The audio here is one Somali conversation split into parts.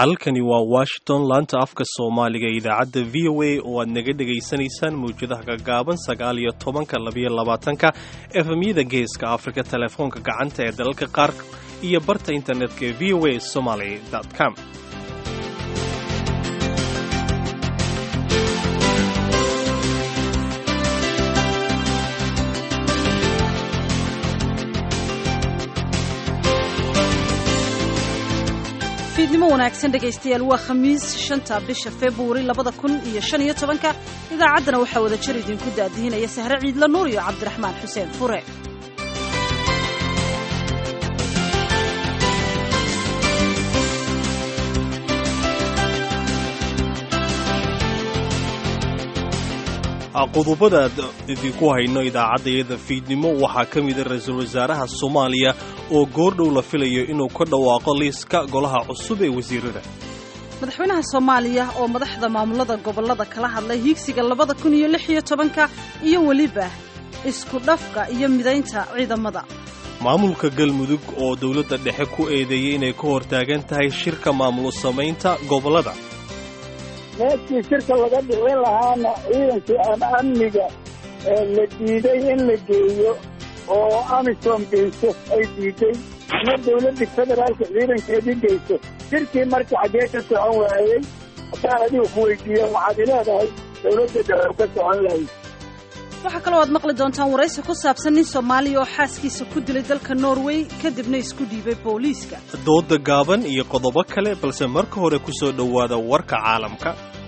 halkani waa washington laanta afka soomaaliga ee idaacadda v o a oo aad naga dhegaysanaysaan mawjadaha gaggaaban sagaal iyo tobanka labayo labaatanka efemyada geeska afrika telefoonka gacanta ee dalalka qaar iyo barta internetka ee v o a somaly com fiidnimo wanaagsan dhegaystayaal waa khamiis shanta bisha februari labada kun iyo shan iyo tobanka idaacaddana waxaa wada jir idinku daadihinaya sahre ciidla nuur iyo cabdiraxmaan xuseen fure qodobada idinku hayno idaacaddayada fiidnimo waxaa ka mida ra-iisul wasaaraha soomaaliya oo goordhow la filayo inuu ka dhawaaqo liiska golaha cusub ee wasiirada madaxweynaha soomaaliya oo madaxda maamulada gobollada kala hadlay hiigsiga labada kun iyo lix iyo tobanka iyo weliba isku dhafka iyo midaynta ciidamada maamulka galmudug oo dowladda dhexe ku eedeeyey inay ka hortaagan tahay shirka maamul samaynta gobollada meeshii shirka laga dhicin lahaana ciidankii ama amniga la diiday in la geeyo oo amisom geyso ay diiday ama dawladda federaalka ciidankeedii geyso shirkii marka xaggee ka socon waayey haddaan adiga ku weydiiya waxaad ileedahay dawladda dhexe ka socon lahayd waxaa kaloo aad maqli doontaan waraysi ku saabsan nin soomaaliya oo xaaskiisa ku dilay dalka norway kadibna isku dhiibay booliiska dooda gaaban iyo qodobo kale balse marka hore ku soo dhowaada warka caalamka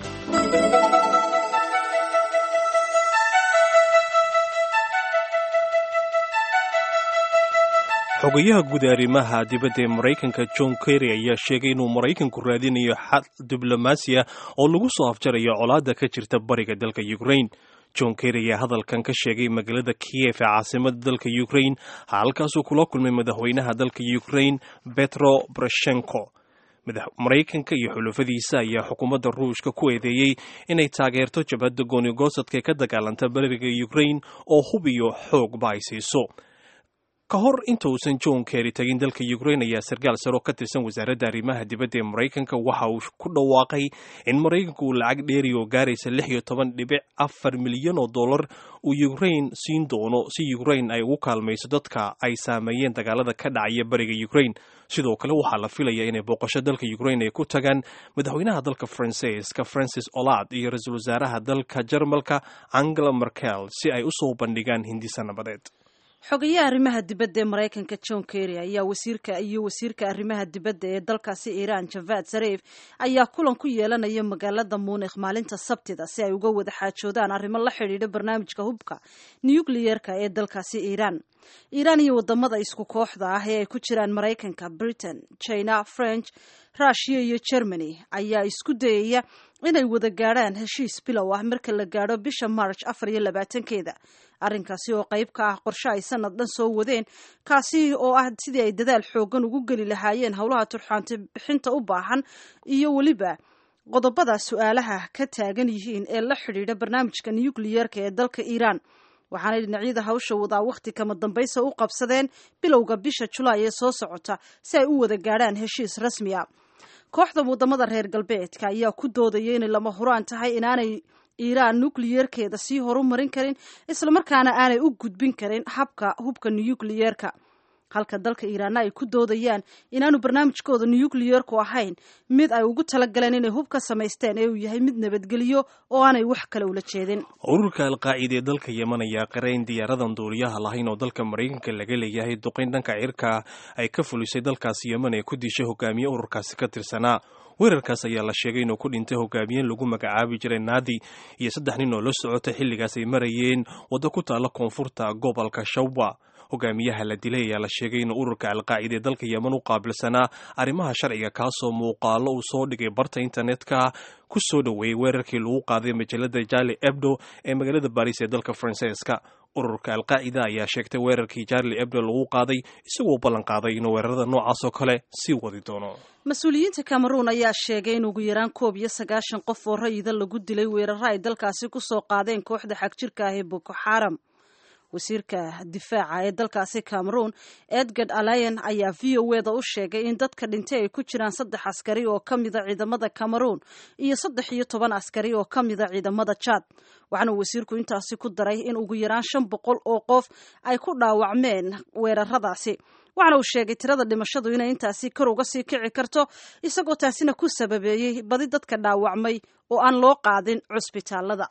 xogayaha guud ee arrimaha dibadda ee maraykanka john kerry ayaa sheegay inuu maraykanku raadinayo xal diblomaasiya oo lagu soo afjarayo colaadda ka jirta bariga dalka ukraine john kerry ayaa hadalkan ka sheegay magaalada kiyef ee caasimada dalka ukraine halkaasuu kula kulmay madaxweynaha dalka ukraine betro boroshenko maraykanka iyo xulufadiisa ayaa xukuumadda ruushka ku eedeeyey inay taageerto jabhadda goonigosadka ee ka dagaalanta bariga ukraine oo hub iyo xoogba ay siiso ka hor inta uusan john kerry tagin dalka ukraine ayaa sarkaal saro ka tirsan wasaaradda arrimaha dibadda ee maraykanka waxa uu ku dhawaaqay in maraykanku uu lacag dheeri oo gaaraysa lix iyo toban dhibic afar milyan oo dollar uu ukraine siin doono si ukraine ay ugu kaalmayso dadka ay saameeyeen dagaalada ka dhacaya bariga ukraine sidoo kale waxaa la filaya inay booqasho dalka ukraine ay ku tagaan madaxweynaha dalka faransiiska francis olad iyo ra-iisul wasaaraha dalka jarmalka angela merkel si ay usoo bandhigaan hindisa nabadeed xogayaha arrimaha dibadda ee maraykanka john kerry ayaa wasiirka iyo wasiirka arrimaha dibadda ee dalkaasi iiraan javad zarif ayaa kulan ku yeelanaya magaalada munikh maalinta sabtida si ay uga wada xaajoodaan arrimo la xidhiidha barnaamijka hubka nukliyeerka ee dalkaasi iiraan iiraan iyo wadamada isku kooxda ah ee ay ku jiraan maraykanka britain china french rushiya iyo germany ayaa isku dayaya inay wada gaadhaan heshiis bilow ah marka la gaadho bisha march afar iyo labaatankeeda arrinkaasi oo qayb ka ah qorshe ay sanad dhan soo wadeen kaasi oo ah sidii ay dadaal xoogan ugu geli lahaayeen howlaha turxaanta bixinta u baahan iyo weliba qodobada su-aalaha ka taagan yihiin ee la xidhiidha barnaamijka nukliyeerka ee dalka iiraan waxaanay dhinacyada hawsha wadaa wakhti kama dambaysa u qabsadeen bilowga bisha julaay ee soo socota si ay u wada gaadhaan heshiis rasmi a kooxda wadamada reer galbeedka ayaa ku doodaya inay lama huraan tahay inaanay iiraan nukliyeerkeeda sii horumarin karin islamarkaana aanay u gudbin karin habka hubka nukliyeerka halka dalka iiraanna ay ku doodayaan inaanu barnaamijkooda nukliyeerku ahayn mid ay ugu talagaleen inay hub ka samaysteen ee uu yahay mid nabadgelyo oo aanay wax kale ula jeedin ururka alqaacida ee dalka yeman ayaa qirayn diyaaradan duuliyaha lahayn oo dalka maraykanka laga leeyahay duqayn dhanka cirka ay ka fulisay dalkaasi yeman ee ku dishay hogaamiye ururkaasi ka tirsanaa weerarkaas ayaa la sheegay inuu ku dhintay hogaamiyen lagu magacaabi jiray naadi iyo saddex nin oo la socotay xilligaas ay marayeen waddo ku taalla koonfurta gobolka shawba hogaamiyaha la dilay ayaa la sheegay inuu ururka alqaacida ee dalka yeman u qaabilsanaa arrimaha sharciga kaasoo muuqaalo uu soo dhigay barta internetka ku soo dhoweeyey weerarkii lagu qaaday majalada jali ebdo ee magaalada baris ee dalka faransiiska ururka alqaacida ayaa sheegtay weerarkii jarli ebdo lagu qaaday isagoo ballan qaaday inuu weerarada noocaas oo kale sii wadi doono mas-uuliyiinta cameroon ayaa sheegay in ugu yaraan koob iyo sagaashan qof oo rayida lagu dilay weeraro ay dalkaasi ku soo qaadeen kooxda xagjirka ah ee boko xaram wasiirka difaaca ee dalkaasi cameroon edgard alayan ayaa v o eda u sheegay in dadka dhintay ay ku jiraan saddex askari oo ka mida ciidamada cameroon iyo saddex iyo toban askari oo ka mida ciidamada jad waxaana wasiirku intaasi ku daray in ugu yaraan shan boqol oo qof ay ku dhaawacmeen weeraradaasi waxaana uu sheegay tirada dhimashadu inay intaasi kor uga sii kici karto isagoo taasina ku sababeeyey badi dadka dhaawacmay oo aan loo qaadin cusbitaalada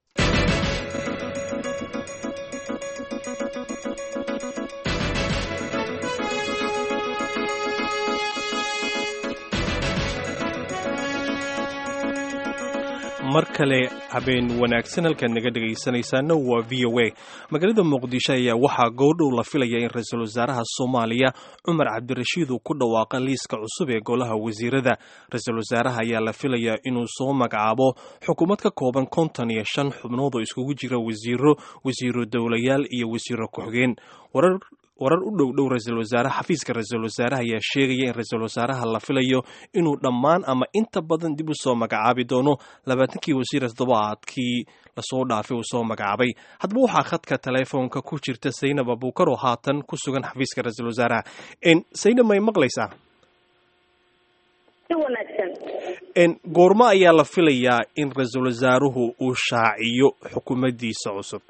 mar kale habeen wanaagsan halkaad naga dhegaysanaysaana waa v o a magaalada muqdisho ayaa waxaa goordhow la filaya in ra-iisul wasaaraha soomaaliya cumar cabdirashiid uu ku dhawaaqa liiska cusub ee golaha wasiirada ra-iisul wasaaraha ayaa la filayaa inuu soo magacaabo xukuumad ka kooban konton iyo shan xubnood oo iskugu jira wasiiro wasiiro dowlayaal iyo wasiiro ku-xigeen warar warar u dhow dhow ra-iisul wasaare xafiiska ra-iisul wasaaraha ayaa sheegaya in ra-iisul wasaaraha la filayo inuu dhammaan ama inta badan dib u soo magacaabi doono labaatankii wasiira toddobaadkii lasoo dhaafay uu soo magacaabay haddaba waxaa khadka teleefoonka ku jirta saynab abuukar oo haatan ku sugan xafiiska ra-iisul wasaaraha saynab may maqlaysaa goormo ayaa la filayaa in ra-iisul wasaaruhu uu shaaciyo xukuumaddiisa cusub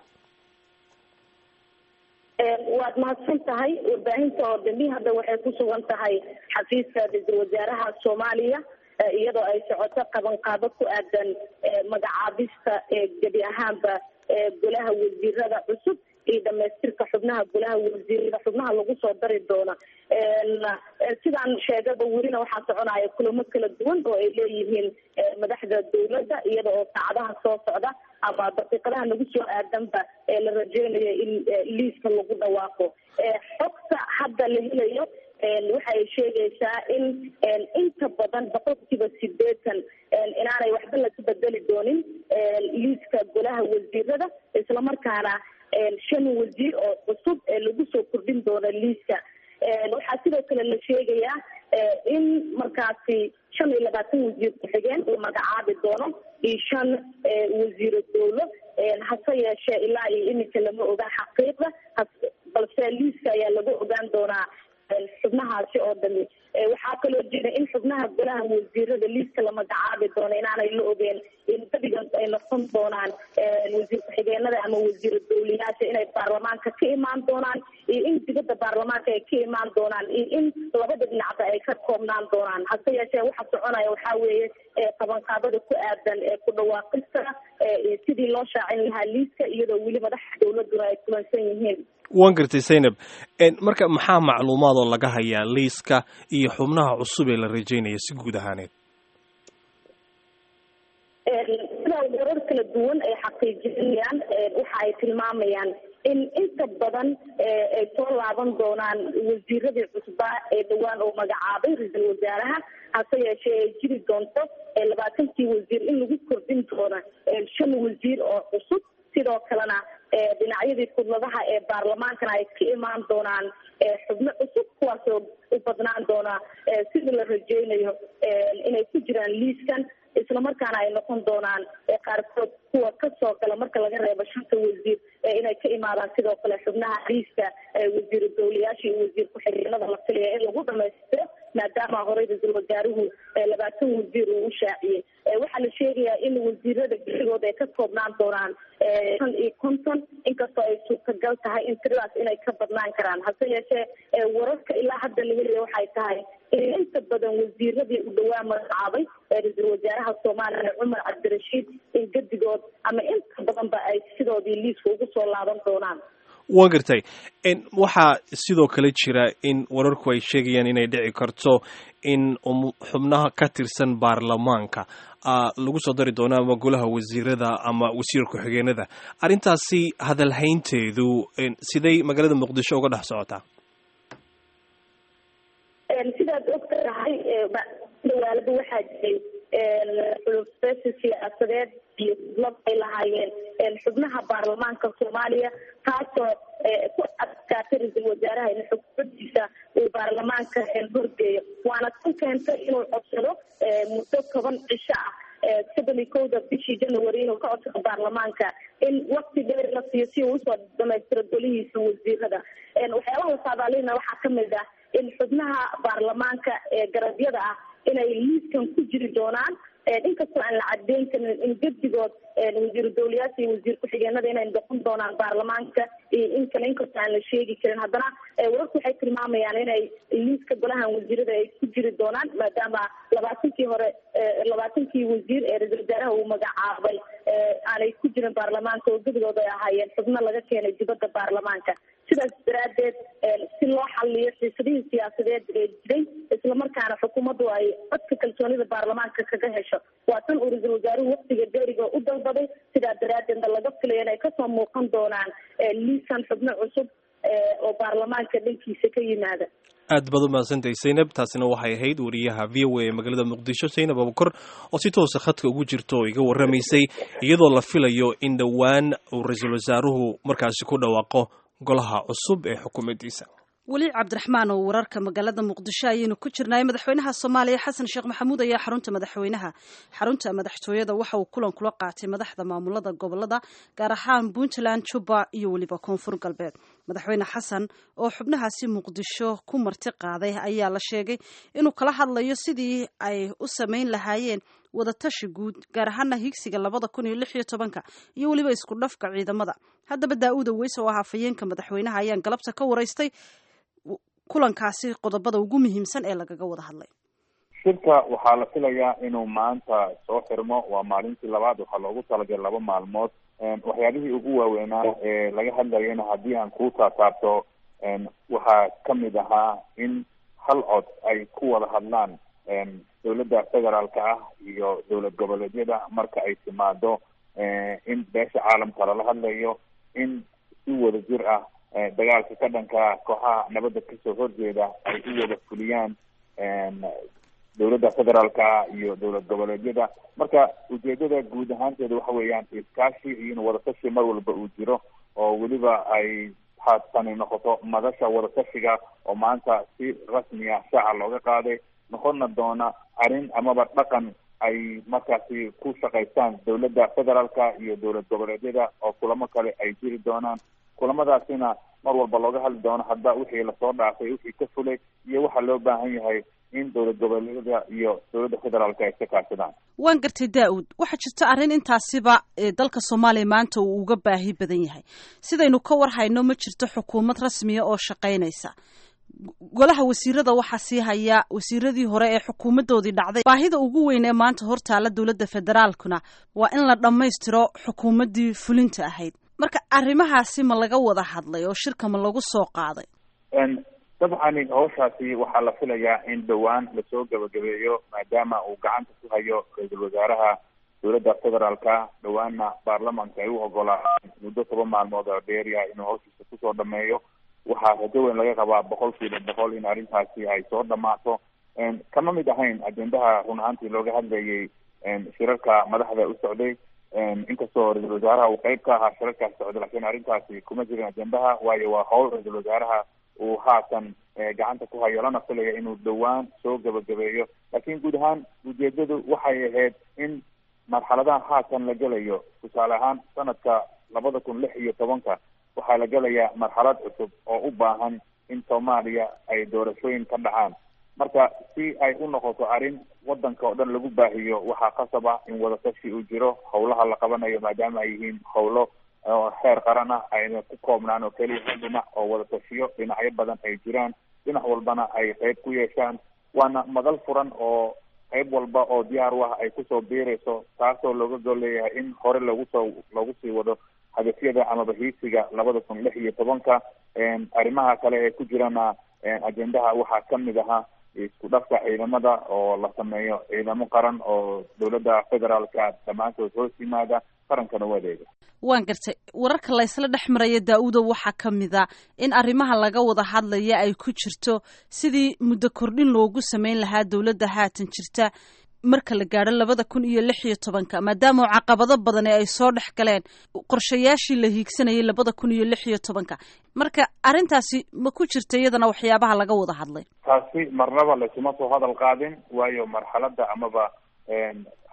waad mahadsan tahay warbaahinta oo dambi hadda waxay ku sugan tahay xafiiska ra-iisul wasaaraha soomaaliya iyadoo ay socoto qabanqaabo ku aadan magacaabista gebi ahaanba golaha wasiirada cusub iyo dhamaystirka xubnaha golaha wasiirada xubnaha lagu soo dari doona sidaan sheegaba welina waxaa soconaya kulamo kala duwan oo ay leeyihiin madaxda dawladda iyada oo saacadaha soo socda ama daqiiqadaha nagu soo aadanba ee la rajeynayo in liiska lagu dhawaaqo xogta hadda la helayo waxa ay sheegaysaa in inta badan boqolkiiba sideetan inaanay waxba laga bedeli doonin liiska golaha wasiirada islamarkaana shan wasiir oo cusub ee lagu soo kordhin doono liiska waxaa sidoo kale la sheegayaa in markaasi shan iyo labaatan wasiir ku-xigeen uu magacaabi doono iyo shan wasiiro dowlo hase yeeshee ilaa iyo iminka lama oga xaqiiqda balse liiska ayaa lagu ogaan doonaa xubnahaasi oo dhami waxaa kaloo jira in xubnaha golaha wasiirada liiska la magacaabi doono inaanay la ogeen in badigan ay noqon doonaan wasiir ku-xigeenada ama wasiiro dowliyaasha inay baarlamaanka ka imaan doonaan iyo in dibadda baarlamaanka ay ka imaan doonaan iyo in labada dhinacba ay ka koobnaan doonaan hase yeeshee waxa soconaya waxaa weeye qabanqaabada ku aadan ee ku dhawaaqista sidii loo shaacin lahaa liiska iyadoo weli madaxa dowladuna ay kulansan yihiin waan gartay zaynab marka maxaa macluumaad oo laga hayaa liiska iyo xubnaha cusub ee la rajeynaya si guud ahaaneed sida warar kala duwan ay xaqiijinayaan waxa ay tilmaamayaan in inta badan ay soo laaban doonaan wasiiradii cusbaa ee dhowaan oo magacaabay ra-iisul wasaaraha hase yeeshee ay jiri doonto labaatankii wasiir in lagu kordhin doono shan wasiir oo cusub sidoo kalena dhinacyadii kudladaha ee baarlamaankana ay ka imaan doonaan xubno cusub kuwaasoo u badnaan doona sidii la rajeynayo inay ku jiraan liiskan islamarkaana ay noqon doonaan qaarkood kuwa kasoo gala marka laga reebo shanta wasiir inay ka imaadaan sidoo kale xubnaha liiska wasiiru dowlayaasha iyo wasiir ku-xigeenada la filaya in lagu dhamaystiro maadaama horey ra-iisul wasaaruhu labaatan wasiir uu u shaaciyey waxaa la sheegayaa in wasiirada geligood ay ka koobnaan doonaan shan iyo konton inkastoo ay suurtagal tahay in tiradaas inay ka badnaan karaan hase yeeshee wararka ilaa hadda la helaya waxay tahay in inta badan wasiiradii u dhawaa magacaabay ra-iisul wasaaraha soomaaliya cumar cabdirashiid in gedigood ama inta badanba ay sidoodii liiska ugu soo laaban doonaan waan gartay waxaa sidoo kale jira in wararku ay sheegayaan inay dhici karto in xubnaha ka tirsan baarlamaanka lagu soo dari doono ama golaha wasiirada ama wasiir ku-xigeenada arrintaasi hadalhaynteedu siday magaalada muqdisho uga dhex socotaa sidaad og tahay dawaalada waxaa jiray xulufeesi siyaasadeed iyo kudlad ay lahaayeen xubnaha baarlamaanka soomaaliya taasoo ku adkaatay ra-iisul wasaaraha in xukuumadiisa uu baarlamaanka horgeeyo waana tan keentay inuu codsado muddo toban cisho ah soddon iyo kowda bishii january inuu ka codsado baarlamaanka in wakti dheer la siiyo si uu usoo dhamaystiro golihiisa wasiirada waxyaabaha la saadaalina waxaa kamid ah in xubnaha baarlamaanka ee garabyada ah inay liiskan ku jiri doonaan inkastoo aan la cadeyn karin in gedigood wasiiru dawlayaasha iyo wasiir ku-xigeenada inay noqon doonaan baarlamaanka iyo in kale inkastoo aan la sheegi karin haddana wararku waxay tilmaamayaan inay liiska golahan wasiirada ay ku jiri doonaan maadaama labaatankii hore labaatankii wasiir ee ra-isul wasaaraha uu magacaabay aanay ku jirin baarlamaanka oo gedigood ay ahaayeen xubno laga keenay dibadda baarlamaanka sidaas daraadeed si loo xaliyo xiisadihii siyaasadeed ee jiray islamarkaana xukuumaddu ay codka kalsoonida baarlamaanka kaga hesho waa tan uu ra-iisul wasaaruhu waktiga dheeriga u dalbaday sidaa daraadeedna laga filaya inay kasoo muuqan doonaan liisan xubno cusub oo baarlamaanka dhankiisa ka yimaada aad baad u mahadsantahay zaynab taasina waxay ahayd wariyaha v o a ee magaalada muqdisho zaynab abukor oo si toosa khadka ugu jirta oo iga warramaysay iyadoo la filayo in dhowaan uu ra-iisul wasaaruhu markaasi ku dhawaaqo golaha cusub ee xukuumaddiisa weli cabdiraxmaan oo wararka magaalada muqdisho ayaynu ku jirnay madaxweynaha soomaaliya xasan sheekh maxamuud ayaa xarunta madaxweynaha xarunta madaxtooyada waxa uu kulan kula qaatay madaxda maamulada gobolada gaar ahaan puntland juba iyo weliba koonfur galbeed madaxweyne xasan oo xubnahaasi muqdisho ku marti qaaday ayaa la sheegay inuu kala hadlayo sidii ay u samayn lahaayeen wadatashi guud gaar ahaana higsiga labada kun iyo lix iyo tobanka iyo weliba isku dhafka ciidamada haddaba daa-uuda weyse oo ah hafayeenka madaxweynaha ayaan galabta ka waraystay kulankaasi qodobada ugu muhiimsan ee lagaga wada hadlay shirka waxaa la filayaa inuu maanta soo xirmo waa maalintii labaad waxaa loogu talagalay laba maalmood waxyaabihii ugu waaweynaa ee laga hadlayana haddii aan kuu taataabto waxaa kamid ahaa in hal cod ay ku wada hadlaan dowladda federaalka ah iyo dowlad goboleedyada marka ay timaado in beesha caalamka lala hadlayo in si wada jir ah dagaalka ka dhanka kooxaha nabadda kasoo horjeeda ay u wada fuliyaan dowladda federaalka iyo dowlad goboleedyada marka ujeedada guud ahaanteeda waxa weeyaan iskaashi iyo in wadatashi mar walba uu jiro oo weliba ay haatani noqoto madasha wadatashiga oo maanta si rasmi ah shaaca looga qaaday noqonna doona arrin amaba dhaqan ay markaasi ku shaqaystaan dowladda federaalka iyo dowlad goboleedyada oo kulamo kale ay jiri doonaan kulamadaasina mar walba looga hadli doono hadda wixii lasoo dhaafay wixii ka fulay iyo waxaa loo baahan yahay in dowlad goboleedyada iyo dowladda federaalka ay iska kaashadaan waan gartay daa-uud waxaa jirta arrin intaasiba dalka soomaaliya maanta uu uga baahi badan yahay sidaynu ka war hayno ma jirto xukuumad rasmiya oo shaqaynaysa golaha wasiirada waxaa sii haya wasiiradii hore ee xukuumadoodii dhacday baahida ugu weyn ee maanta hortaala dowladda federaalkuna waa in la dhammaystiro xukuumaddii fulinta ahayd marka arrimahaasi ma laga wada hadlay oo shirka ma lagu soo qaaday dabcani hawshaasi waxaa la filayaa in dhowaan lasoo gabagabeeyo maadaama uu gacanta ku hayo ra-iisul wasaaraha dowladda federaalka dhowaanna baarlamanka ay u ogolaadeen muddo toban maalmood oo dheeriya inuu hawshiisa kusoo dhameeyo waxaa rajo weyn laga qabaa boqol kiiba boqol in arrintaasi ay soo dhamaato kama mid ahayn ajendaha run ahaantii looga hadlayay shirarka madaxda u socday inkastoo ra-iisul wasaaraha uu qeyb ka ahaa shirarkaas socday lakiin arrintaasi kuma jirin ajendaha waayo waa howl ra-iisul wasaaraha uu haatan gacanta ku hayo lana filaya inuu dhowaan soo gabagabeeyo laakiin guud ahaan ujeedadu waxay ahayd in marxaladaha haatan la gelayo tusaale ahaan sanadka labada kun lix iyo tobanka waxaa la gelayaa marxalad cusub oo u baahan in soomaaliya ay doorashooyin ka dhacaan marka si ay u noqoto arrin wadanka oo dhan lagu baahiyo waxaa qasaba in wadatashi uu jiro howlaha la qabanayo maadaama ay yihiin howlo xeer qaran ah ayna ku koobnaan oo keliya hal dhinac oo wadatashiyo dhinacyo badan ay jiraan dhinac walbana ay qeyb ku yeeshaan waana madal furan oo qeyb walba oo diyaar u ah ay kusoo biirayso taasoo looga gol leeyahay in hore lagu soo lagu sii wado hadafyada amaba hiisiga labada kun lix iyo tobanka arrimaha kale ee ku jirana ajendaha waxaa kamid ahaa isku dhafka ciidamada oo la sameeyo ciidamo qaran oo dowladda federaalka dhammaantood hoos yimaada qarankana u adeega waan gartay wararka laysla dhex maraya daa-udo waxaa ka mid a in arrimaha laga wada hadlaya ay ku jirto sidii muddo kordhin loogu sameyn lahaa dowladda haatan jirta marka la gaadho labada kun iyo lix iyo tobanka maadaama caqabado badan ee ay soo dhex galeen qorshayaashii la hiigsanayay labada kun iyo lix iyo tobanka marka arrintaasi ma ku jirta iyadana waxyaabaha laga wada hadlay taasi marnaba laysuma soo hadal qaadin waayo marxaladda amaba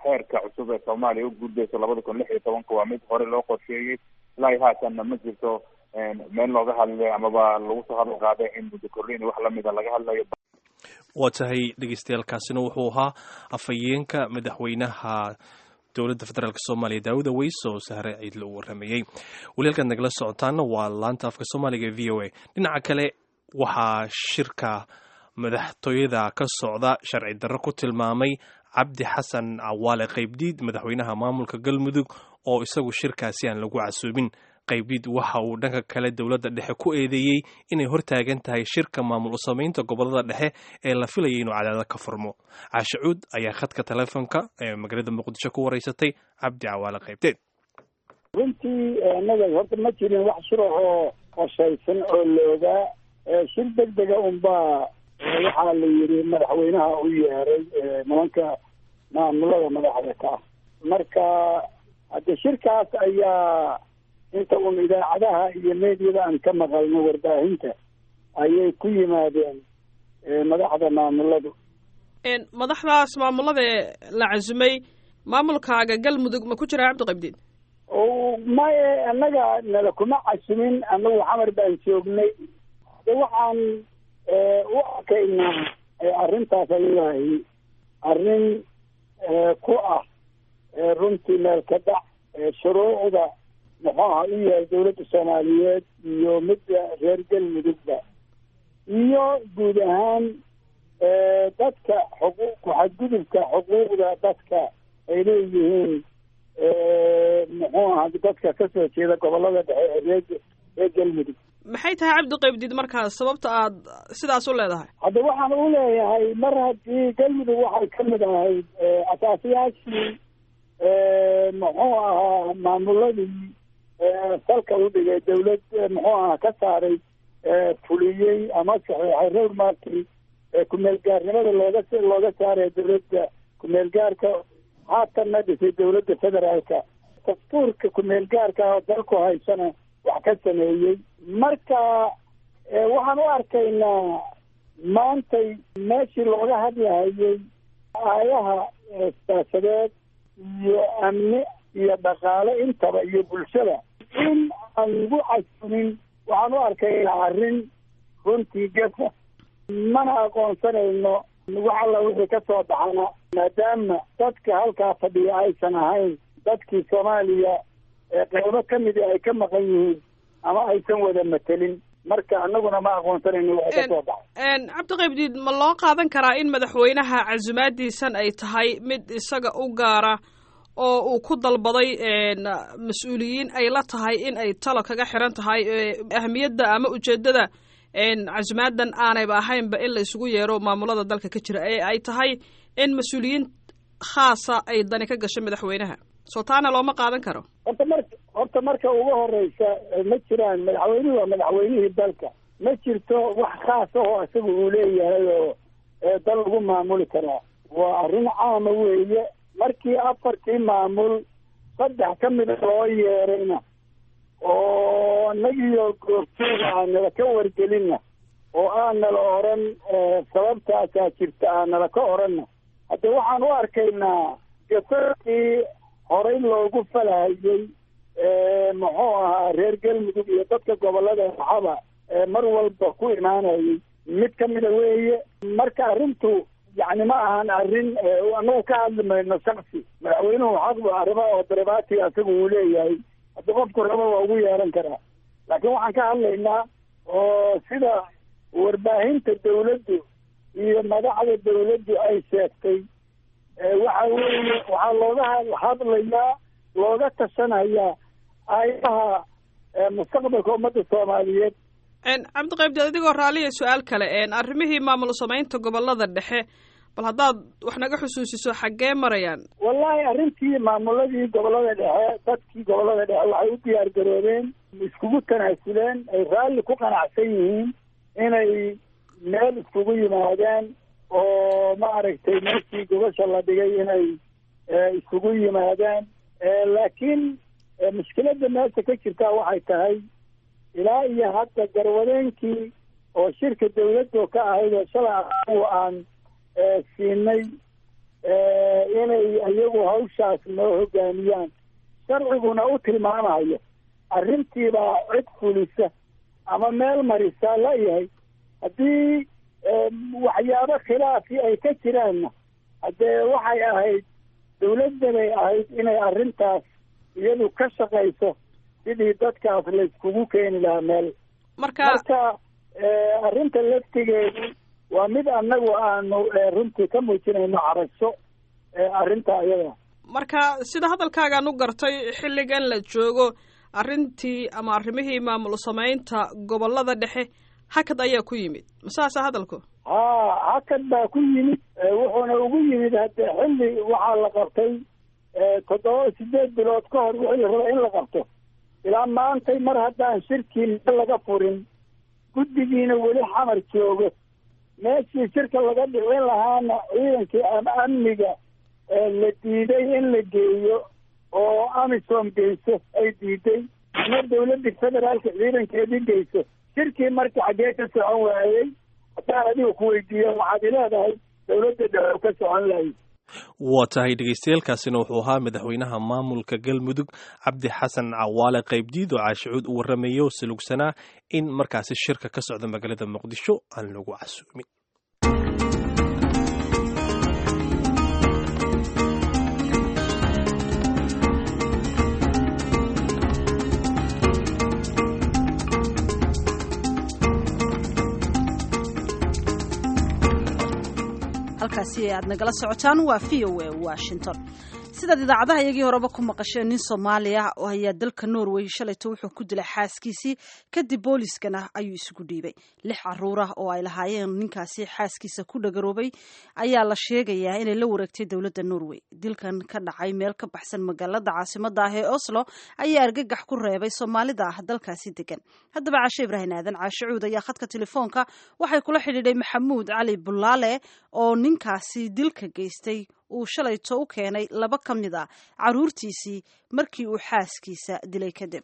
xeerka cusub ee soomaaliya u gudbayso labada kun lix iyo tobanka waa mid hore loo qorsheeyey ilaa haatanna ma jirto meel looga hadlay amaba lagu soo hadal qaaday in muddo kordhin wax lamida laga hadlayo waa tahay dhegeystayaaalkaasina wuxuu ahaa afhayeenka madaxweynaha dowladda federaalk soomaaliya daawud aweys oo sahre ciidle uu waramayey weli halkaad nagala socotaana waa laanta afka soomaaliga e v o a dhinaca kale waxaa shirka madaxtooyada ka socda sharci darro ku tilmaamay cabdi xasan cawaale qaybdiid madaxweynaha maamulka galmudug oo isagu shirkaasi aan lagu casuubin qaybdiid waxa uu dhanka kale dowladda dhexe ku eedeeyey inay hortaagan tahay shirka maamul u samaynta gobolada dhexe ee la filayay inuu cadaada ka furmo caashe cuud ayaa khadka teleefonka ee magaalada muqdisho ku wareysatay cabdi cawaale qaybdeed runtii annaga horta ma jirin wax shurac oo qorshaysan oo loogaa shir deg dega unbaa waxaa la yidhi madaxweynaha u yeeray nimanka maamulada madaxda ka ah marka hadde shirkaas ayaa inta un idaacadaha iyo meediyada aan ka maqalno warbaahinta ayay ku yimaadeen madaxda maamuladu madaxdaas maamulada la casumay maamulkaaga galmudug ma ku jiraa cabdiqabdiin maye annaga nala kuma casumin annagu xamar baan joognay de waxaan u arkaynaa arrintaas ayadahay arrin ku ah runtii meel ka dhac shuruucda muxuu aha u yahay dawladda soomaaliyeed iyo midda reer galmudugba iyo guud ahaan dadka xuquuq ku-xadgudubka xuquuqda dadka ay leeyihiin muxuu aha dadka kasoo jeeda gobolada dhexe ee reer reer galmudug maxay tahay cabdi qaybdiid markaas sababta aad sidaas u leedahay hadda waxaan u leeyahay mar haddii galmudug waxay ka mid ahayd asaasayaashii muxuu ahaa maamuladii salka u dhigay dawlad muxuu ahaa ka saaray fuliyey ama saxiixay road markii kumeel gaarnimada looga looga saaray dawladda kumeel gaarka haatanna dhisay dawladda federaalka dastuurka kumeel gaarka oo dalku haysana wax ka sameeyey marka waxaan u arkaynaa maantay meeshii looga hadlahayay aayaha siyaasadeed iyo amni iyo dhaqaale intaba iyo bulshada in aan lagu casumin waxaan u arkaynaa arrin runtii gafa mana aqoonsanayno wax alla wixii ka soo baxana maadaama dadka halkaa fadhiya aysan ahayn dadkii soomaaliya qeybo ka midi ay ka maqan yihiin ama aysan wada matelin marka anaguna ma aqoonsanayno waxa ka soo baxay cabdiqaybdiid ma loo qaadan karaa in madaxweynaha casumaadiisan ay tahay mid isaga u gaara oo uu ku dalbaday mas-uuliyiin ay la tahay in ay talo kaga xiran tahay ahmiyadda ama ujeeddada casumaadan aanayba ahaynba in la isugu yeero maamulada dalka ka jira ee ay tahay in mas-uuliyiin khaasa ay dani ka gasho madaxweynaha soo taana looma qaadan karo horta mar horta marka ugu horeysa ma jiraan madaxweynuhu waa madaxweynihii dalka ma jirto wax khaas ahoo isaga uu leeyahay oo dal lagu maamuli karaa waa arrin caama weeye markii afartii maamul saddex ka mida loo yeerayna oo nagiyo goobtooda aanala ka wargelinna oo aanala oran sababtaasaa jirta aanala ka oranna hadde waxaan u arkaynaa gasadkii horey loogu falahayey muxuu ahaa reer galmudug iyo dadka gobolada axaba mar walba ku imaanayay mid ka mida weeye marka arrintu yacni ma ahan arrin anagu ka hadli mayno shaksi madaxweynuhu xaq arrimo oo daribati asaga uu leeyahay haddi qofku raba waa ugu yeeran karaa laakiin waxaan ka hadlaynaa oo sida warbaahinta dawladdu iyo madaxda dawladdu ay sheegtay waxa weeye waxaa looga hadlayaa looga tashanayaa aayaha mustaqbalka ummadda soomaaliyeed cabdiqaybdeed adigoo raaliya su-aal kale arrimihii maamul samaynta gobolada dhexe bal haddaad wax naga xusuusiso xaggee marayaan wallahi arrintii maamuladii gobolada dhexe dadkii gobolada dhexe waxay u diyaar garoobeen iskugu tanaasuleen ay raalli ku qanacsan yihiin inay meel iskugu yimaadaan oo maaragtay meeshii gobasha la dhigay inay iskugu yimaadaan laakiin mushkiladda meesha ka jirtaa waxay tahay ilaa iyo hadda garwadeenkii oo shirka dawladdo ka ahayd oo shalay anagu aan siinay inay iyagu hawshaas noo hogaamiyaan sharciguna u tilmaamayo arrintiibaa cid fulisa ama meel marisa layahay haddii waxyaabo khilaafi ay ka jiraanna haddee waxay ahayd dawladdanay ahayd inay arrintaas iyadu ka shaqayso sidii dadkaas layskugu keeni lahaa meel marka marka arrinta laftigeedu waa mid annagu aanu runtii ka muujinayno carasho arrinta iyada marka sida hadalkaagaan u gartay xilligan la joogo arrintii ama arrimihii maamul samaynta gobollada dhexe hakad ayaa ku yimid masaasa hadalku haa hakad baa ku yimid wuxuuna ugu yimid haddee xilli waxaa la qabtay toddoba sideed bilood ka hor wixii la raba in la qabto ilaa maantay mar haddaan shirkii meel laga furin guddigiina weli xamar joogo meeshii shirka laga dhicin lahaana ciidankii ama amniga la diiday in la geeyo oo amisom geyso ay diiday ama dawladda federaalka ciidankeedii geyso shirkii marka xaggee ka socon waayey haddaan adiga ku weydiiyo waxaad ileedahay dawladda dhexe ka socon lahay waa tahay dhegeystayaelkaasina wuxuu ahaa madaxweynaha maamulka galmudug cabdi xasan cawaale qaybdiid oo caashicuud u warramaya oo salugsanaa in markaasi shirka ka socda magaalada muqdisho aan lagu casuumin halkaasi aad nagala socotaan waa v o a washington sidaad idaacadaha iyagii horeba ku maqasheen nin soomaaliya oo ayaa dalka norway shalayto wuxuu ku dilay xaaskiisii kadib booliiskana ayuu isugu dhiibay lix caruur ah oo ay lahaayeen ninkaasi xaaskiisa ku dhagaroobay ayaa la sheegayaa inay la wareegtay dowladda norway dilkan ka dhacay meel ka baxsan magaalada caasimada ah ee oslo ayaa argagax ku reebay soomaalida ah dalkaasi degan haddaba caashe ibraahim aadan caashicuud ayaa khadka telefoonka waxay kula xidhiidhay maxamuud cali bulaale oo ninkaasi dilka geystay uu shalayto u keenay laba ka mid a caruurtiisii markii uu xaaskiisa dilay kadib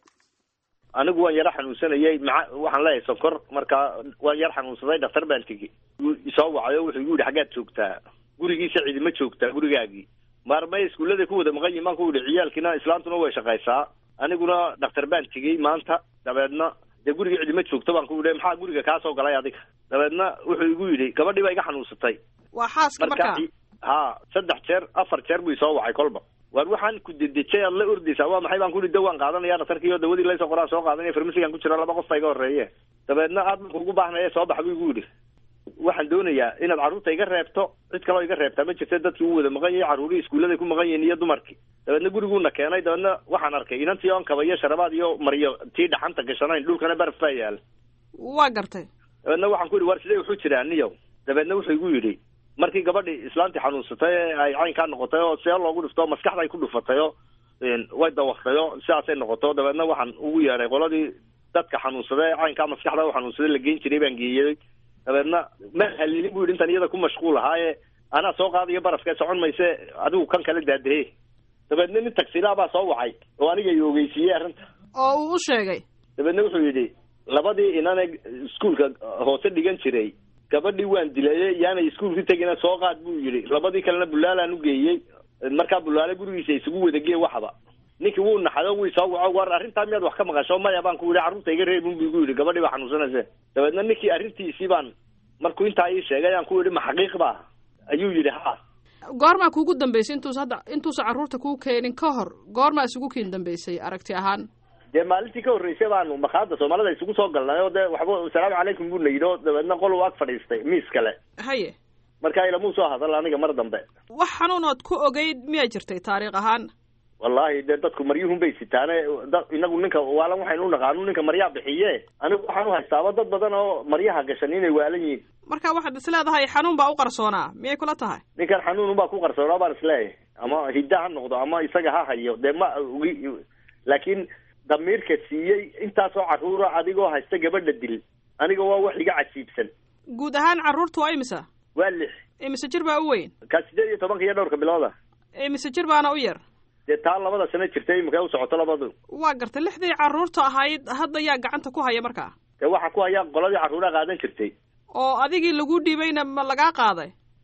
anigu waan yaro xanuunsanayay maa waxaan leeyahay sokor markaa waan yar xanuunsaday dhaktar baan tegi isoo wacayo wuxuu igu yihi xaggaad joogtaa gurigiisa cidima joogtaa gurigaagii maarmay iskuulladay ku wada maqan yihin baan ku yihi ciyaalkiina islaantuna way shaqaysaa aniguna dhaktar baan tegey maanta dabeedna dee guriga cidima joogto baan ku yidhi maxaa guriga kaa soo galay adiga dabeedna wuxuu igu yidhi gabadhii baa iga xanuunsatay waa xaaska markaa ha saddex jeer afar jeer buu isoo wacay kolba waar waxaan ku dedejay aad la ordaysaa waa maxay baan ku yihi dawaan qaadanaya dhakhtarkii oo dawadii laysoo qoraan soo qaadanaya farmasigan ku jira laba qof baa iga horreeye dabeedna aad baan kugu baahnaya soo bax buu igu yidhi waxaan doonayaa inaad carruurta iga reebto cid kaloo iga reebtaa ma jirta dadkii u wada maqan yahay carruurihii iskuulladay ku maqan yihiin iyo dumarkii dabeedna guriguuna keenay dabeedna waxaan arkay inantii oon kaba iyo sharabaad iyo maryo tii dhaxanta gashanayn dhulkana baraf baa yaala waa gartay dabeedna waxaan ku yidhi war sidee wuxuu jiraa niyow dabeedna wuxuu igu yidhi markii gabadhii islaantii xanuunsatay ee ay caynkaa noqotay oo see loogu dhifto maskaxda ay ku dhufatay oo way dawaqtay oo sidaasay noqoto dabeedna waxaan ugu yeedhay qoladii dadka xanuunsaday ee caynkaa maskaxda u xanuunsaday la geyn jiray baan geeyey dabeedna ma halilin bu yidhi intan iyada ku mashquul ahaaye anaa soo qaadayo barafka socon mayse adigu kan kale daadahe dabeedna nin tagsilaa baa soo wacay oo aniga i ogeysiiyey arrinta oo uu u sheegay dabeedna wuxuu yidhi labadii inane iskuolka hoose dhigan jiray gabadhii waan dilayey yaanay iskuolka tegina soo qaad buu yidhi labadii kalena bulaalaan u geeyey markaa bulaale gurigiisa isugu wadagee waxba ninkii wuu naxado wuu soo waco war arrintaa miyaad wax ka maqasho maya baan ku yidhi carruurta iga reebin bu igu yidhi gabadhii baa xanuunsanayse dabeedna ninkii arrintiisii baan markuu intaa ii sheegay aan ku yidhi ma xaqiiq ba ayuu yidhi ha goormaa kuugu dambeysay intuus hadda intuusa carruurta kuu keenin ka hor goormaa isugu kiin dambeysay aragti ahaan dee maalintii ka horreysay baanu makaada soomaalida isugu soo galnay oo dee waxba asalaamu calaykum buu na yidhi oo dabeedna qol uu ag fadhiistay miis kale haye markaa ilamuu soo hadal aniga mar dambe wax xanuunood ku ogeyd miyaa jirtay taariikh ahaan wallahi dee dadku maryuhun bay sitaane da inagu ninka waalan waxaynu unaqaanu ninka maryaa bixiye anigu waxaan uhaystaaba dad badan oo maryaha gashan inay waalan yihiin marka waxaad is leedahay xanuun baa u qarsoonaa miyay kula tahay ninkan xanuun baa ku qarsoonaa baan isleeyahay ama hidda ha noqdo ama isaga ha hayo dee ma ogi laakiin damiirka siiyey intaasoo carruura adigoo haysta gabadha dil aniga waa wax iga cajiibsan guud ahaan carruurta waa imisa waa lix imise jir baa u weyn kaa sideed iyo tobanka iyo dhowrka bilooda imise jir baana u yar dee taa labada sano jirtay imika u socoto labadu waa gartay lixdii carruurta ahayd hadda yaa gacanta ku haya markaa dee waxaa ku haya qoladii carruuraha qaadan jirtay oo adigii lagu dhiibayna ma lagaa qaaday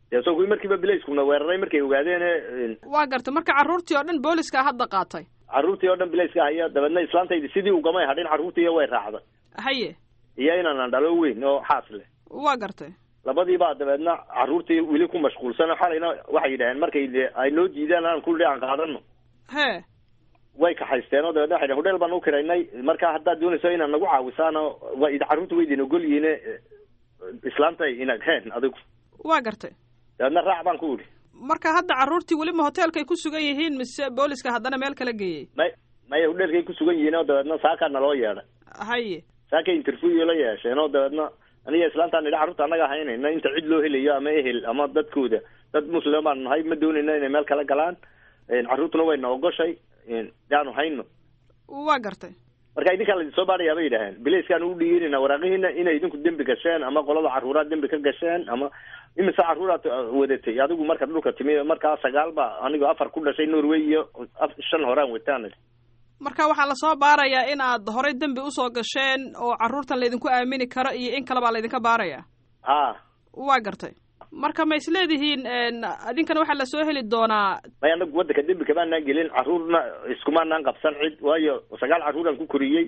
dee so kuwii markiiba bilayskuna weeraray markay ogaadeen waa gartay marka carruurtii oo dhan booliska hadda qaatay carruurtii oo dhan bilayska haya dabeedna islaantaydi sidii ugamay hadhin carruurtiiyo way raacday haye iyo inaanan dhalo weyn oo xaas leh waa gartay labadiibaa dabeedna carruurtii weli ku mashquulsan xalayna waxay yidhaaheen markay de ay noo diidaan aan kulli aan qaadano hee way kaxaysteen oo dabeedna waxay dhaheen hodheel baan u kiraynay marka haddaad doonayso inaad nagu caawisaano wa carruurta way idin ogol yihiine islaantay inag heen adigu waa gartay dabeedna raac baan ku idhi marka hadda carruurtii weliba hoteelkay ku sugan yihiin mise booliska haddana meel kala geeyey may maya hodheelkay ku sugan yihiin oo dabeedna saakaa naloo yeedhay haye saakay interview la yeesheen oo dabeedna aniga islaantaan idhi carruurta annaga haynayna inta cid loo helayo ama ehel ama dadkooda dad muslim baan nahay ma doonayna inay meel kala galaan carruurtuna wayna ogoshay yaanu hayno waa gartay marka idinkaa laidin soo baadhayaa bay yidhaaheen bilayskaan u dhiirinayna waraaqihiina inay idinku dembi gasheen ama qolada carruuraad dembi ka gasheen ama imise carruuraad wadatay adigu marka dhulka timi markaa sagaal ba anigo afar ku dhashay norway iyo shan horaan wataan marka waxaa lasoo baarayaa in aad horay dembi usoo gasheen oo carruurtan laydinku aamini karo iyo in kale baa laydinka baaraya ha waa gartay marka ma is leedihiin idinkana waxaa lasoo heli doonaa may anagu waddanka dembi kamaanaan gelin carruurna iskumaanaan qabsan cid waayo sagaal carruuraan ku koriyey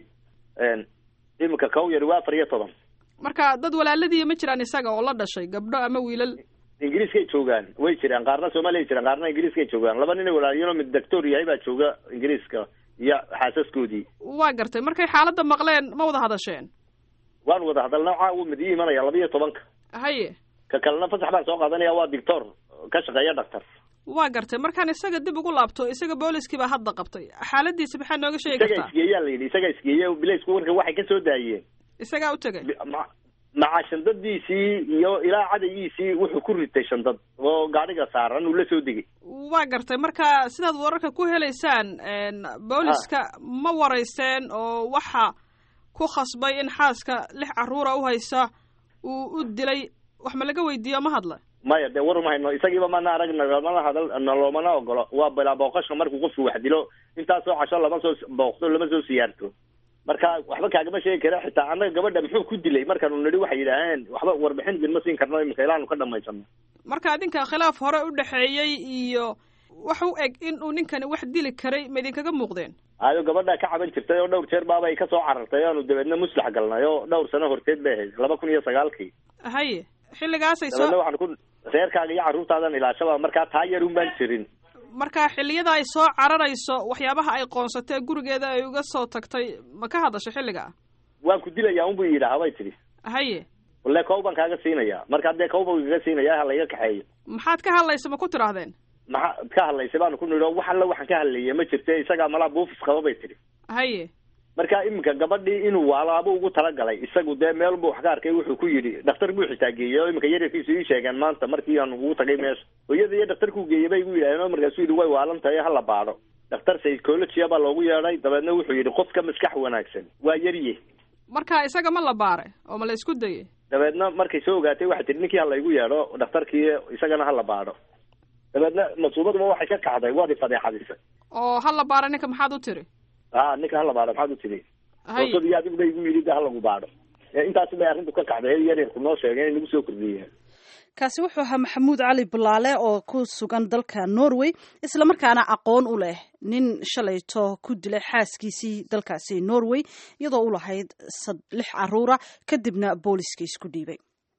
iminka kow yari waa afar iyo toban marka dad walaaladiiya ma jiraan isaga oo la dhashay gabdho ama wiilal ingiriiskay joogaan way jiraan qaarna soomaaliya jiraan qaarna ingiriiskay joogaan laba nin walaaliyano mid doctor yahay baa jooga ingiriiska iyo xaasaskoodii waa gartay markay xaaladda maqleen ma wada hadasheen waan wada hadalna caawa mid ii imanaya laba iyo tobanka haye ka kalena fasax baan soo qaadanaya waa doctor ka shaqeeya dhaktar waa gartay markaan isaga dib ugu laabto isaga booliskii baa hadda qabtay xaaladiisa maxaa nooga sheegi isaga kartaa isgeeyaa la yidhi isaga isgeeye bilaysku warka waxay ka soo daayeen isagaa u tegay ma- maca shandadiisii iyo ilaa cadayiisii wuxuu ku ritay shandad oo gaadhiga saaran uu la soo degay waa gartay marka sidaad wararka ku helaysaan booliska ma waraysteen oo waxa ku khasbay in xaaska lix carruura u haysa uu u dilay wax ma laga weydiiyo ma hadla maya dee war ma hayno isagiiba mana arag nagamana hadal naloomana ogolo waa bilaa booqashka markuu qofku wax dilo intaasoo casho lama soo booqto lama soo siyaarto marka waxba kaagama sheegi kara xitaa annaga gabadha muxuu ku dilay markaanu nidhi waxay yidhaaheen waxba warbixin idinma siin karno imika ilaanu ka dhamaysano marka idinka khilaaf hore u dhexeeyey iyo wax u eg in uu ninkani wax dili karay ma idinkaga muuqdeen ayo gabadha ka caban jirtay oo dhowr jeer baaba ay kasoo carartay aanu dabeedna muslax galnay oo dhowr sano horteed bay ahayd laba kun iyo sagaalkii haye xilligaasay dabeedna soo waxaan ku reerkaaga iyo carruurtaadan ilaashaba markaa taa yar un baan jirin marka xilliyada ay soo cararayso waxyaabaha ay qoonsatee gurigeeda ay uga soo tagtay ma ka hadasho xilliga waan ku dilayaa unbu yidhaaha bay tidhi haye walle kow baan kaaga siinayaa marka dee kow baan kaga siinaya ha layga kaxeeyo maxaad ka hadlaysa ma ku tidhaahdeen maxaa ka hadlaysay baanu ku nidhi oo wax alla waxaan ka hadlayay ma jirte isagaa malaa buufis qaba bay tidhi haye marka iminka gabadhii inuu waalaabo ugu talagalay isagu dee meel buu wax ka arkay wuxuu ku yidhi dhakhtar buu xitaa geeyey oo iminka yaryarkiisu ii sheegeen maanta markii aan ugu tagay meesha hooyada iyo dhakhtarkuu geeyey bay igu yidhahdeen oo markaasuu yidhi way waalan tahay hala baadho dhakhtar psychologia baa loogu yeedhay dabeedna wuxuu yidhi qofka maskax wanaagsan waa yarye marka isaga ma la baaray oo ma la isku dayay dabeedna markay soo ogaatay waxay tihi ninkii ha laygu yeedho dhakhtarkii isagana hala baadho dabeedna masuubaduba waxay ka kacday waad ifadeexadisay oo ha la baaray ninka maxaad u tiri a ninka hala baadho maxaad u tiri haye dootadii adigu bay igu yidhi de halagu baadho ee intaasi bay arrintu ka kacday ee yaryarku noo sheegeen in lagu soo kordhiyeen kaasi wuxuu ahaa maxamuud cali bulaale oo ku sugan dalka norway islamarkaana aqoon u leh nin shalayto ku dilay xaaskiisii dalkaasi norway iyadoo u lahayd sad- lix caruura kadibna booliska isku dhiibay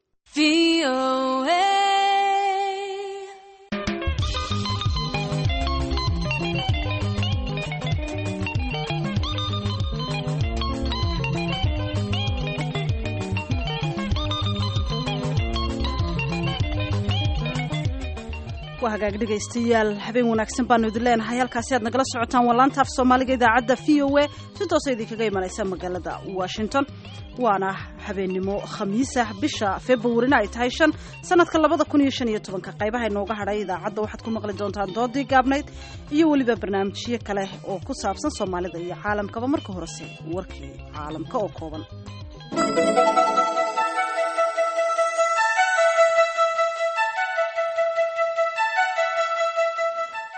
waa hagaag dhegaystayaal habeen wanaagsan baanu idin leenahay halkaasi aad nagala socotaan waa laanta af soomaaliga idaacadda v o a si toosa idinkaga imanaysa magaalada washington waana habeennimo khamiisah bisha februarina ay tahay shan sanadka labada kun iyo shan iyo tobanka qaybaha inooga hadhay idaacadda waxaad ku maqli doontaan doodii gaabnayd iyo weliba barnaamijyo kale oo ku saabsan soomaalida iyo caalamkaba marka horese warkii caalamka oo kooban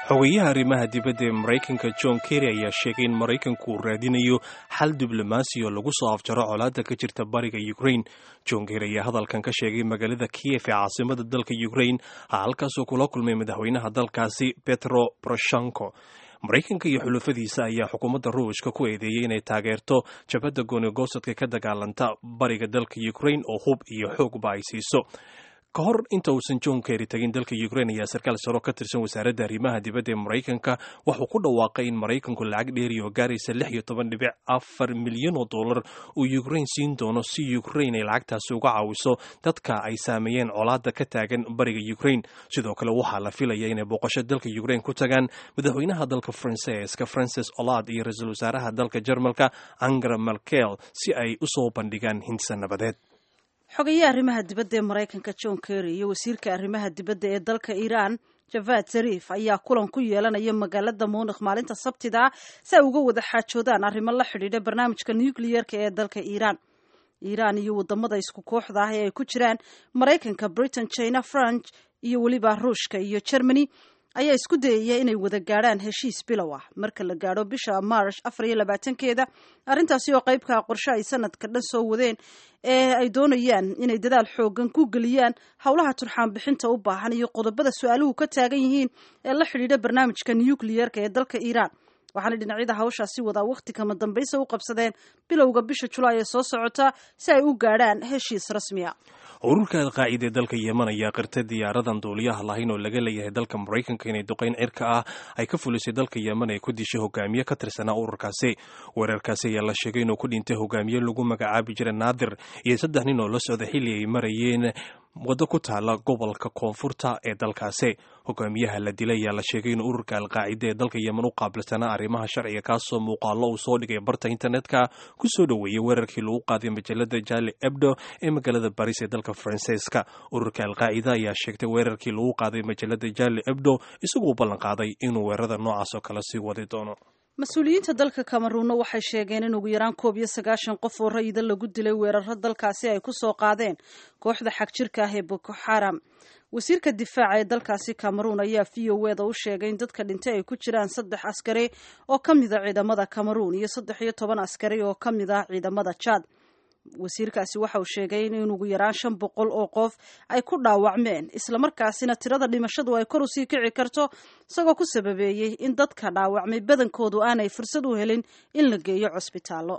xogeyaha arrimaha dibadda ee maraykanka john kerry ayaa sheegay in maraykanku uu raadinayo xal diblomaasi oo lagu soo afjaro colaadda ka jirta bariga ukraine john kerry ayaa hadalkan ka sheegay magaalada kiyef ee caasimada dalka ukraine halkaasoo kula kulmay madaxweynaha dalkaasi petro poroshenko maraykanka iyo xulafadiisa ayaa xukuumadda ruushka ku eedeeyey inay taageerto jabhadda goonigosadka ka dagaalanta bariga dalka ukraine oo hub iyo xoogba ay siiso ka hor inta uusan john kerry tagin dalka ukraine ayaa sarkaal saro ka tirsan wasaaradda arrimaha dibadda ee maraykanka wuxuu ku dhawaaqay in maraykanku lacag dheeri oo gaaraysa lix iyo toban dhibic afar milyan oo dollar uu ukraine siin doono si ukraine ay lacagtaasi uga caawiso dadka ay saameeyeen colaadda ka taagan bariga ukraine sidoo kale waxaa la filaya inay booqasho dalka ukraine ku tagaan madaxweynaha dalka faransiiska francis olad iyo ra-iisul wasaaraha dalka jarmalka angela merkel si ay usoo bandhigaan hindisa nabadeed xogayaha arrimaha dibadda ee maraykanka john kerry iyo wasiirka arrimaha dibadda ee dalka iiraan javad zarif ayaa kulan ku yeelanaya magaalada munikh maalinta sabtida si ay uga wada xaajoodaan arrimo la xidhiidha barnaamijka nucleyer-ka ee dalka iiraan iiraan iyo wadamada isku kooxda ah ee ay ku jiraan maraykanka britain china france iyo weliba ruushka iyo germany ayaa isku dayaya inay wada gaadhaan heshiis bilow ah marka la gaadho bisha march afar iyo labaatankeeda arrintaasi oo qaybka qorshe ay sanadka dhan soo wadeen ee ay doonayaan inay dadaal xoogan ku geliyaan howlaha turxaan bixinta u baahan iyo qodobada su-aaluhu ka taagan yihiin ee la xidhiidha barnaamijka nucleyer-ka ee dalka iiraan waxaana dhinacyada hawshaasi wadaa wakhti kama dambaysa u qabsadeen bilowga bisha julaay ee soo socota si ay u gaadhaan heshiis rasmiya ururka alqaacida ee dalka yemen ayaa qirtay diyaaradan duuliyaha lahayn oo laga leeyahay dalka maraykanka inay duqayn cirka ah ay ka fulisay dalka yemen ay ku dishay hogaamiye ka tirsanaa ururkaasi weerarkaasi ayaa la sheegay inuu ku dhintay hogaamiye lagu magacaabi jiray naadir iyo saddex nin oo la socda xilli ay marayeen waddo ku taala gobolka koonfurta ee dalkaasi hogaamiyaha la dilay ayaa la sheegay in ururka alqaacida ee dalka yemen u qaabilsanaa arrimaha sharciga kaasoo muuqaalo uu soo dhigay barta internetka ku soo dhoweeyey weerarkii lagu qaaday majalada jali ebdo ee magaalada baris ee dalka faransiiska ururka alqaacida ayaa sheegtay weerarkii lagu qaaday majalada jali ebdo isagoo ballan qaaday inuu weerarada noocaas oo kale sii wadi doono mas-uuliyiinta dalka kameruunna waxay sheegeen in ugu yaraan koob iyo sagaashan qof oo rayida lagu dilay weeraro dalkaasi ay ku soo qaadeen kooxda xagjirka ah ee boko xaram wasiirka difaaca ee dalkaasi cameruun ayaa v o eda u sheegay in dadka dhintay ay ku jiraan saddex askari oo ka mid a ciidamada cameruun iyo saddex iyo toban askari oo ka mid ah ciidamada jad wasiirkaasi waxa uu sheegay in ugu yaraan shan boqol oo qof ay ku dhaawacmeen islamarkaasina tirada dhimashadu ay kor usii kici karto isagoo ku sababeeyey in dadka dhaawacmay badankoodu aanay fursad u helin in la geeyo cusbitaallo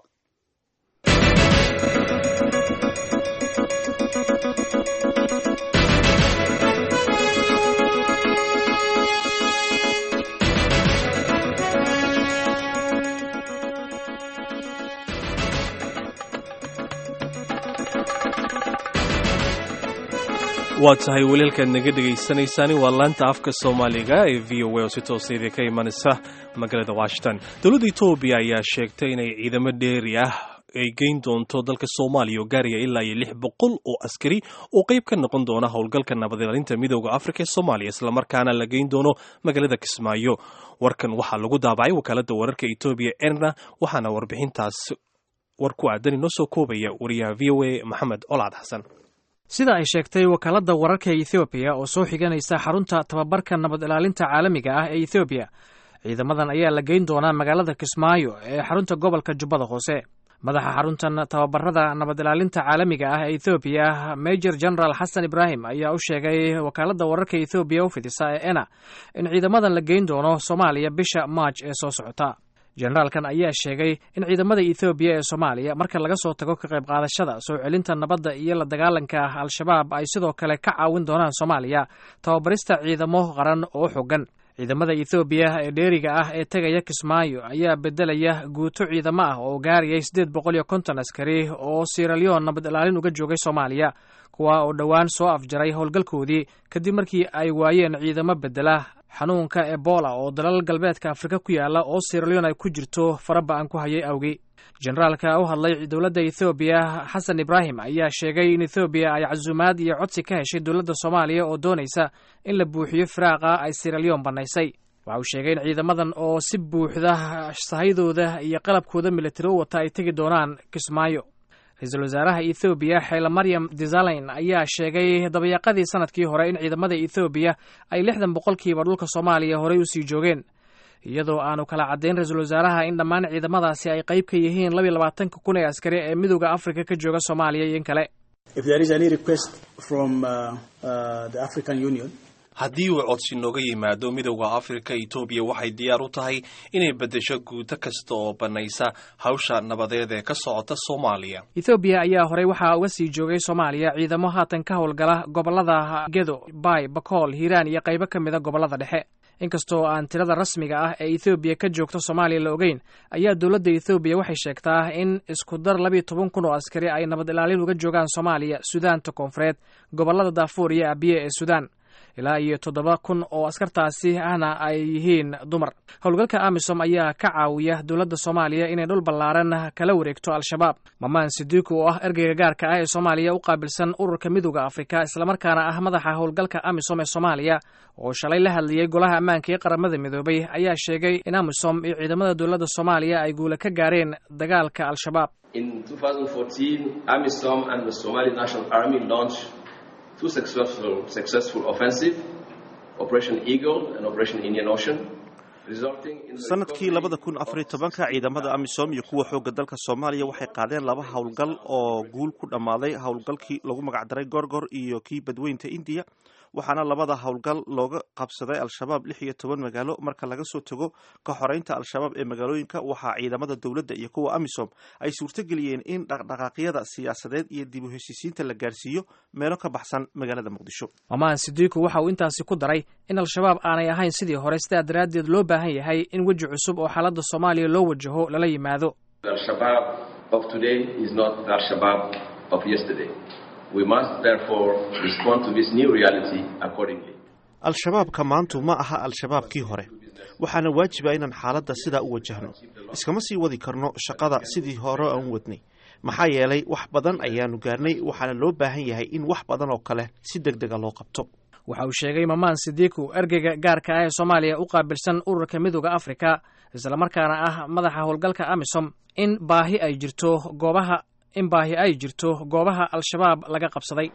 waa tahay waliilkaad naga dhegaysanaysaani waa laanta afka soomaaliga ee v o a oo si tooseeda ka imanaysa magaalada washington dowladda etoobiya ayaa sheegtay inay ciidamo dheeri ah ay geyn doonto dalka soomaaliya oo gaaraya ilaa iyo lix boqol oo askari oo qayb ka noqon doona howlgalka nabadilaalinta midooda afrika ee soomaaliya islamarkaana la geyn doono magaalada kismaayo warkan waxaa lagu daabacay wakaaladda wararka etoobiya erna waxaana warbixintaas war ku aadan inoo soo koobaya wariyaha v o a maxamed olcad xasan sida ay sheegtay wakaaladda wararka ethoobiya oo soo xiganaysa xarunta tababarka nabad ilaalinta caalamiga ah ee ethoobiya ciidamadan ayaa la geyn doonaa magaalada kismaayo ee xarunta gobolka jubbada hoose madaxa xaruntan tababarada nabad ilaalinta caalamiga ah ee ethoobiya major general xasan ibraahim ayaa u sheegay wakaaladda wararka ethoobiya u fidisa ee ena in ciidamadan la geyn doono soomaaliya bisha maaj ee soo socota generaalkan ayaa sheegay in ciidamada ethoobiya ee soomaaliya marka laga soo tago ka qayb qaadashada soo celinta nabadda iyo la dagaalanka al-shabaab ay sidoo kale ka caawin doonaan soomaaliya tababarista ciidamo qaran oo xogan ciidamada ethoobiya ee dheeriga ah ee tegaya kismaayo ayaa bedelaya guuto ciidamo ah oo gaarayay siddeed boqol iyo konton askari oo siralyon nabad ilaalin uga joogay soomaaliya kuwa oo dhowaan soo afjaray howlgalkoodii kadib markii ay waayeen ciidamo bedela xanuunka ebola oo dalal galbeedka afrika ku yaala oo siralyon ay ku jirto faraba-an ku hayay awgi generaalka u hadlay dowladda ethoobiya xasan ibraahim ayaa sheegay in ethoobiya ay casuumaad iyo codsi ka heshay dowladda soomaaliya oo doonaysa in la buuxiyo firaaqa ay siralyon bannaysay waxa uu sheegay in ciidamadan oo si buuxda sahayadooda iyo qalabkooda militari u wata ay tegi doonaan kismaayo ra-iisul wasaaraha ethoobiya xeele maryam desalegn ayaa sheegay dabayaaqadii sanadkii hore in ciidamada ethoobiya ay lixdan boqolkiiba dhulka soomaaliya horey usii joogeen iyadoo aanu kala caddayn ra-iisul wasaaraha in dhammaan ciidamadaasi ay qayb ka yihiin labiyo labaatanka kun ee askari ee midooda afrika ka jooga soomaaliya iyo in kale haddii uu codsi nooga yimaado midowda afrika etoobiya waxay diyaar u tahay inay beddesho guuto kasta oo bannaysa hawsha nabadeed ee ka socota soomaaliya ethoobiya ayaa horey waxaa uga sii joogay soomaaliya ciidamo haatan ka howlgala gobollada gedo baay bakool hiiraan iyo qaybo ka mida gobollada dhexe inkastoo aan tirada rasmiga ah ee ethoobiya ka joogta soomaaliya la ogeyn ayaa dowladda ethoobiya waxay sheegtaa in isku dar labiyo toban kun oo askari ay nabad ilaalin uga joogaan soomaaliya sudaanta koonfureed gobollada daafuur iyo abiye ee suudaan ilaa iyo toddoba kun oo askartaasi ahna ay yihiin dumar howlgalka amisom ayaa ka caawiya dowladda soomaaliya inay dhul ballaaran kala wareegto al-shabaab mamaan sidiiq oo ah ergeyga gaarka ah ee soomaaliya u qaabilsan ururka midooda afrika islamarkaana ah madaxa howlgalka amisom ee soomaaliya oo shalay la hadlayay golaha ammaanka ee qaramada midoobay ayaa sheegay in amisom iyo ciidamada dowladda soomaaliya ay guula ka gaareen dagaalka al-shabaab two successful, successful offensive, Operation Eagle and Operation Indian Ocean, sanadkii labada kun afariyo tobanka ciidamada amisom iyo kuwa xoogga dalka soomaaliya waxay qaadeen laba howlgal oo guul ku dhammaaday howlgalkii lagu magacdaray gorgor iyo kii badweynta indiya waxaana labada howlgal looga qabsaday al-shabaab lix iyo toban magaalo marka laga soo tago ka xoreynta al-shabaab ee magaalooyinka waxaa ciidamada dowladda iyo kuwa amisom ay suurtogeliyeen in dhaqdhaqaaqyada siyaasadeed iyo dib u heshiisiinta la gaarsiiyo meelo ka baxsan magaalada muqdisho mamaan sidiiku waxa uu intaasi ku daray in al-shabaab aanay ahayn sidii hore sidaa daraaddeed loo baahan yahay in weji cusub oo xaaladda soomaaliya loo wajaho lala yimaado al-shabaabka maantu ma aha al-shabaabkii hore waxaana waajiba inaan xaaladda sidaa u wajahno iskama sii wadi karno shaqada sidii hore aan wadnay maxaa yeelay wax badan ayaanu gaarnay waxaana loo baahan yahay in wax badan oo kale si deg dega loo qabto waxa uu sheegay mamaan sidiiku ergeyga gaarka ah ee soomaaliya u qaabilsan ururka midooda afrika islamarkaana ah madaxa howlgalka amisom in baahi ay jirto goobaha in baahi ay jirto goobaha al-shabaab laga qabsaday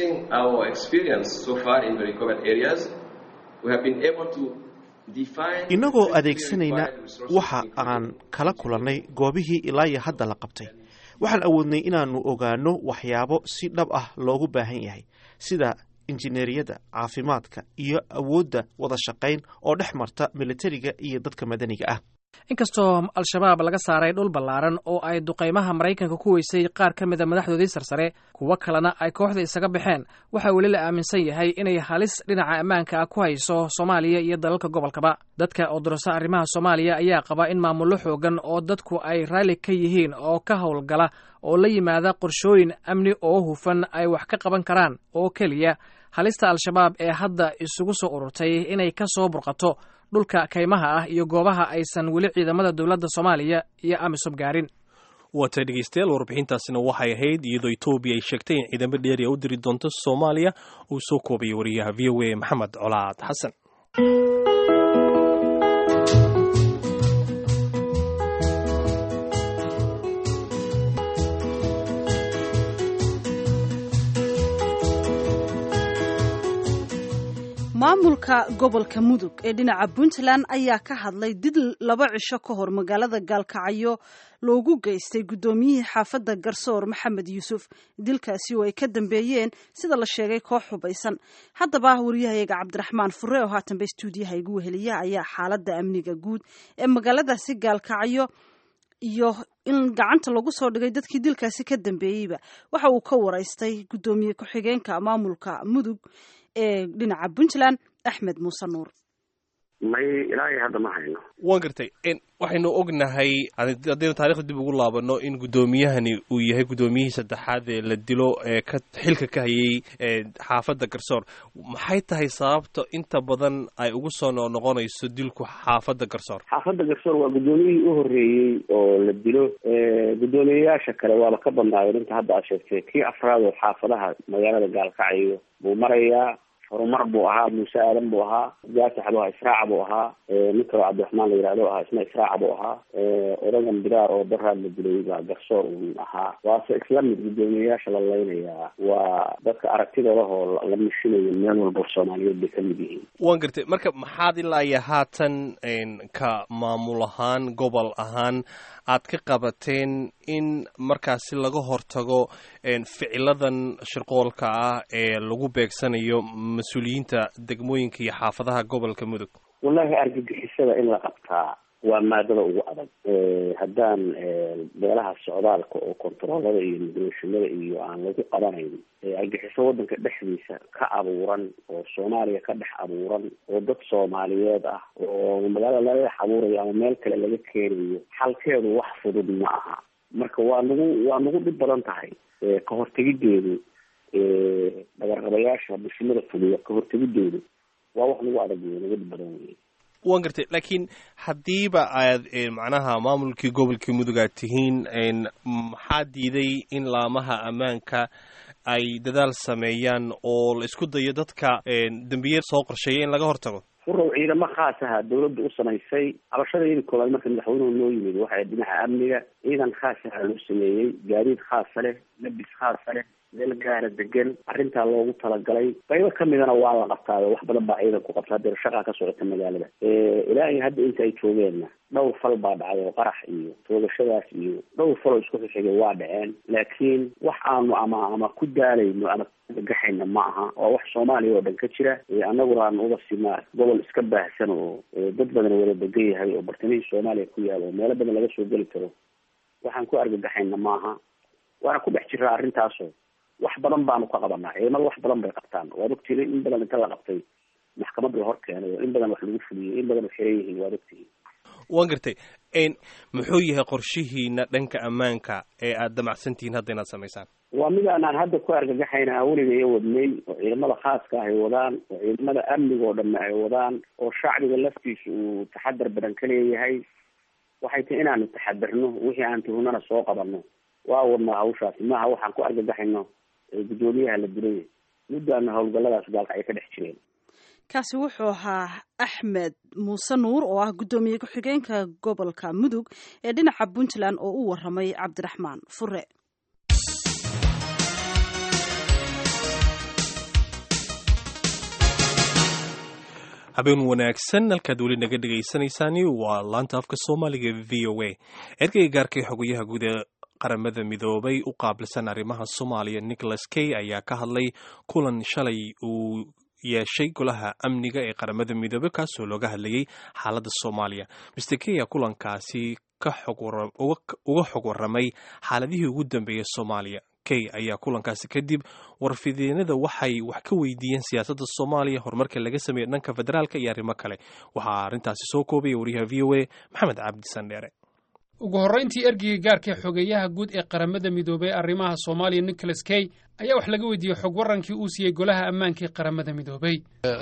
innagoo adeegsanayna waxa aan kala kulannay goobihii ilaa iyo hadda la qabtay waxaan awoodnay inaannu ogaanno waxyaabo si dhab ah loogu baahan yahay sida injineeriyadda caafimaadka iyo awoodda wada shaqayn oo dhex marta militariga iyo dadka madaniga ah inkastoo al-shabaab laga saaray dhul ballaaran oo ay duqaymaha maraykanka ku weysay qaar ka mida madaxdoodii sarsare kuwo kalena ay kooxda isaga baxeen waxaa weli la aaminsan yahay inay halis dhinaca ammaanka ah ku hayso soomaaliya iyo dalalka gobolkaba dadka oo dorasa arrimaha soomaaliya ayaa qaba in maamullo xoogan oo dadku ay raalli ka yihiin oo ka howlgala oo la yimaada qorshooyin amni oo hufan ay wax ka qaban karaan oo keliya halista al-shabaab ee hadda isugu soo ururtay inay ka soo burqato dhulka kaymaha ah iyo goobaha aysan weli ciidamada dowladda soomaaliya iyo amisom gaarin waatay dhegeystayaal warbixintaasina waxay ahayd iyadoo etoobiya ay sheegtay in ciidamo dheeriya u diri doonto soomaaliya uu soo koobaya wariyaha v o a maxamed colaad xasan maamulka gobolka mudug ee dhinaca puntland ayaa ka hadlay did laba cisho ka hor magaalada gaalkacyo loogu geystay guddoomiyihii xaafadda garsoor maxamed yuusuf dilkaasi oo ay ka dambeeyeen sida la sheegay koox hubaysan haddaba wariyahayaga cabdiraxmaan fure oo haatanba stuudiyaha igu weheliya ayaa xaaladda amniga guud ee magaaladaasi gaalkacyo iyo in gacanta lagu soo dhigay dadkii dilkaasi ka dambeeyeyba waxa uu ka waraystay guddoomiye ku-xigeenka maamulka mudug ee dhinaca puntland axmed muuse nuur may ilaahay hadda ma hayno waan gartay waxaynu ognahay haddaynu taarikhda dib ugu laabano in guddoomiyahani uu yahay guddoomiyihii saddexaad ee la dilo ee ka xilka ka hayay xaafadda garsoor maxay tahay sababta inta badan ay ugu soo noqonayso dilku xaafadda garsoor xaafadda garsoor waa guddoomiyihii u horreeyey oo la dilo guddoomiyeyaasha kale waaba ka badnaayeen inta hadda aad sheegtay kii afraad oo xaafadaha magaalada gaalkacyo buu marayaa horumar buu ahaa muuse aadan buu ahaa gaasax buu ahaa israaca buu ahaa nin kaloo cabdiraxmaan la yihahdo ahaa isna israaca buu ahaa odagan biraar oo daraad la dilay baa garsoor un ahaa waase isla mid guddoomiyeyaasha la leynayaa waa dadka aragtidoodahoo la mishinayo meel walba soomaaliyeed bay ka mid yihiin waan gartay marka maxaad ilaa iyo haatan ka maamul ahaan gobol ahaan aad ka qabateen in markaasi laga hortago ficiladan shirqoolka ah ee lagu beegsanayo mas-uuliyiinta degmooyinka iyo xaafadaha gobolka mudug wallahi argagixisada in la qabtaa waa maadada ugu adag haddaan beelaha socdaalka oo kontaroolada iyo migrashimada iyo aan lagu qabanayn argixiso wadanka dhexdiisa ka abuuran oo soomaaliya ka dhex abuuran oo dad soomaaliyeed ah oo magaalada laga dhex abuurayo ama meel kale laga keenayo xalkeedu wax fudud ma aha marka waa nagu waa nagu dhib badan tahay ka hortegideedu dhagarqabayaasha bulshimada fuliya ka hortegideedu waa wax nagu adag wey nagu dhib badan wey waan gartay laakiin haddiiba aad macnaha maamulkii gobolkii mudug aad tihiin maxaa diiday in laamaha ammaanka ay dadaal sameeyaan oo la isku dayo dadka dembiye soo qorsheeya in laga hortago furow ciidamo khaas aha dawladda u samaysay cabashadaydi koobaad marka madaxweynuhu noo yimid waxay dhinaca amniga ciidan khaas aha loo sameeyey gaadiid khaasa leh labis khaasa leh meel gaara degan arrintaa loogu talagalay qaybo kamidana waa la qabtaayo wax badan baa ciidan ku qabta hadeer shaqaa ka socota magaalada ilaa iyo hadda inta ay joogeenna dhowr fal baa dhacay oo qarax iyo toogashadaas iyo dhowr faloo isku xixigay waa dhaceen laakiin wax aanu ama ama ku daalayno ama gaxayna ma aha waa wax soomaaliya oo dhan ka jira annaguna aan uga sinaa gobol iska baahsan oo dad badan wada degan yahay oo bartamihii soomaaliya ku yaal oo meelo badan laga soo geli karo waxaan ku argagaxayna maaha waana ku dhex jiraa arrintaaso wax badan baanu ka qabanaa ciidamada wax badan bay qabtaan waad ogtihiin in badan inta la qabtay maxkamad la hor keenay oo in badan wax lagu fuliyey in badan xiran yihiin waad ogtihiin waan gartay muxuu yahay qorshihiina dhanka ammaanka ee aada damacsantihiin hadda inaad samaysaan waa mid aanaan hadda ku argagaxayna aan weliga wadnay oo ciidamada khaaska ay wadaan oo ciidamada amniga oo dhanna ay wadaan oo shacbiga laftiisa uu taxadar badan ka leeyahay waxay tahay inaanu taxadarno wixii aan tuhunana soo qabanno waa wadnaa hawshaasi maaha waxaan ku argagaxayno guddoomiyaha la dilay muddaana howlgalladaas gaalka ay ka dhex jireen kaasi wuxuu ahaa axmed muuse nuur oo ah guddoomiye ku-xigeenka gobolka mudug ee dhinaca puntland oo u waramay cabdiraxmaan fure habeen wanaagsan halkaad weli naga dhegaysanaysaani waa laanta afka soomaaliga v o a ergeyga gaarkay xogayaha guud ee qaramada midoobay u qaabilsan arrimaha soomaaliya nicholas kay ayaa ka hadlay kulan shalay uu yeeshay golaha amniga ee qaramada midoobey kaasoo looga hadlayay xaaladda soomaaliya mister kaya kulankaasi uga xog waramay xaaladihii ugu dambeeyey soomaaliya kay ayaa kulankaasi kadib warfideenada waxay wax ka weydiiyeen siyaasadda soomaaliya horumarka laga sameeyey dhanka federaalka iyo arrimo kale waxaa arrintaasi soo koobaya wariyaha v o a maxamed cabdi sandheere ugu horrayntii ergeyga gaarka xogeeyaha guud ee qaramada midoobey arrimaha soomaaliya nicholas kay ayaa wax laga weydiiyey xog warankii uu siiyey golaha ammaanka ee qaramada midoobey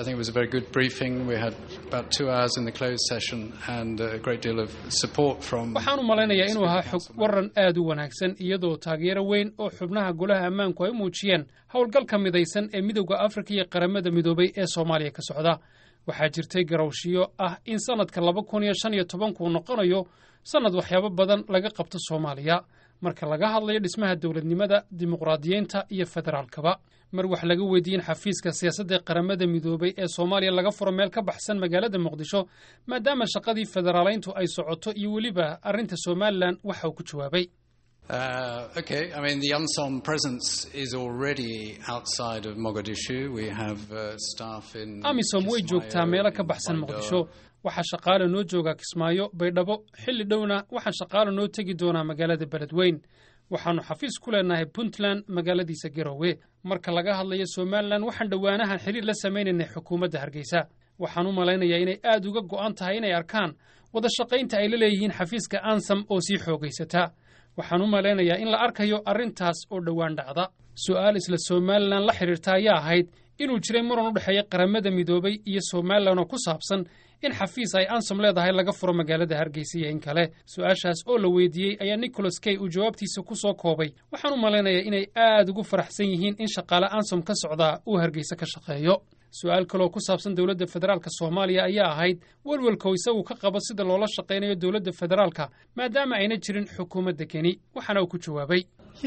waxaan u malaynayaa inuu ahaa xog waran aad u wanaagsan iyadoo taageero weyn oo xubnaha golaha ammaanku ay u muujiyeen howlgalka midaysan ee midowda afrika iyo qaramada midoobey ee soomaaliya ka socda waxaa jirtay garowshiyo ah in sannadka laba kun iyo shan iyo tobankuu noqonayo sannad waxyaabo badan laga qabto soomaaliya marka laga hadlayo dhismaha dowladnimada dimuqraadiyeynta iyo federaalkaba mar wax laga weydiiyen xafiiska siyaasadda ee qaramada midoobey ee soomaaliya laga furo meel ka baxsan magaalada muqdisho maadaama shaqadii federaalayntu ay socoto iyo weliba arrinta somalilan waxa uu ku jawaabay Uh, okay, I mean, the UNSOM presence is already outside of Mogadishu. We have uh, staff in. amisom way joogtaa meelo ka baxsan muqdisho waxaa shaqaale noo joogaa kismaayo baydhabo xilli dhowna waxaan shaqaale noo tegi doonaa magaalada beledweyn waxaannu xafiis ku leenahay puntland magaaladiisa garowe marka laga hadlayo somalilan waxaan dhowaanahan xiriir la samaynaynay xukuumadda hargeysa waxaan u malaynayaa inay aad uga go'an tahay inay arkaan wada shaqaynta ay la leeyihiin xafiiska ansam oo sii xoogaysata waxaan u malaynayaa in la arkayo arrintaas oo dhowaan dhacda su'aal isla somalilan la xidhiirta ayaa ahayd inuu jiray muran u dhexeeya qaramada midoobay iyo somalilan oo ku saabsan in xafiis ay ansom leedahay laga furo magaalada hargeysa iyo in kale su-aashaas oo la weydiiyey ayaa nicholas kay uu jawaabtiisa ku soo koobay waxaan u malaynayaa inay aad ugu faraxsan yihiin in shaqaale ansom ka socdaa uu hargeysa ka shaqeeyo su-aal kaloo ku saabsan dowladda federaalka soomaaliya ayaa ahayd welwelkoo isagu ka qabo sida loola shaqaynayo dowladda federaalka maadaama ayna jirin xukuumadda keni waxaana uu ku jawaabay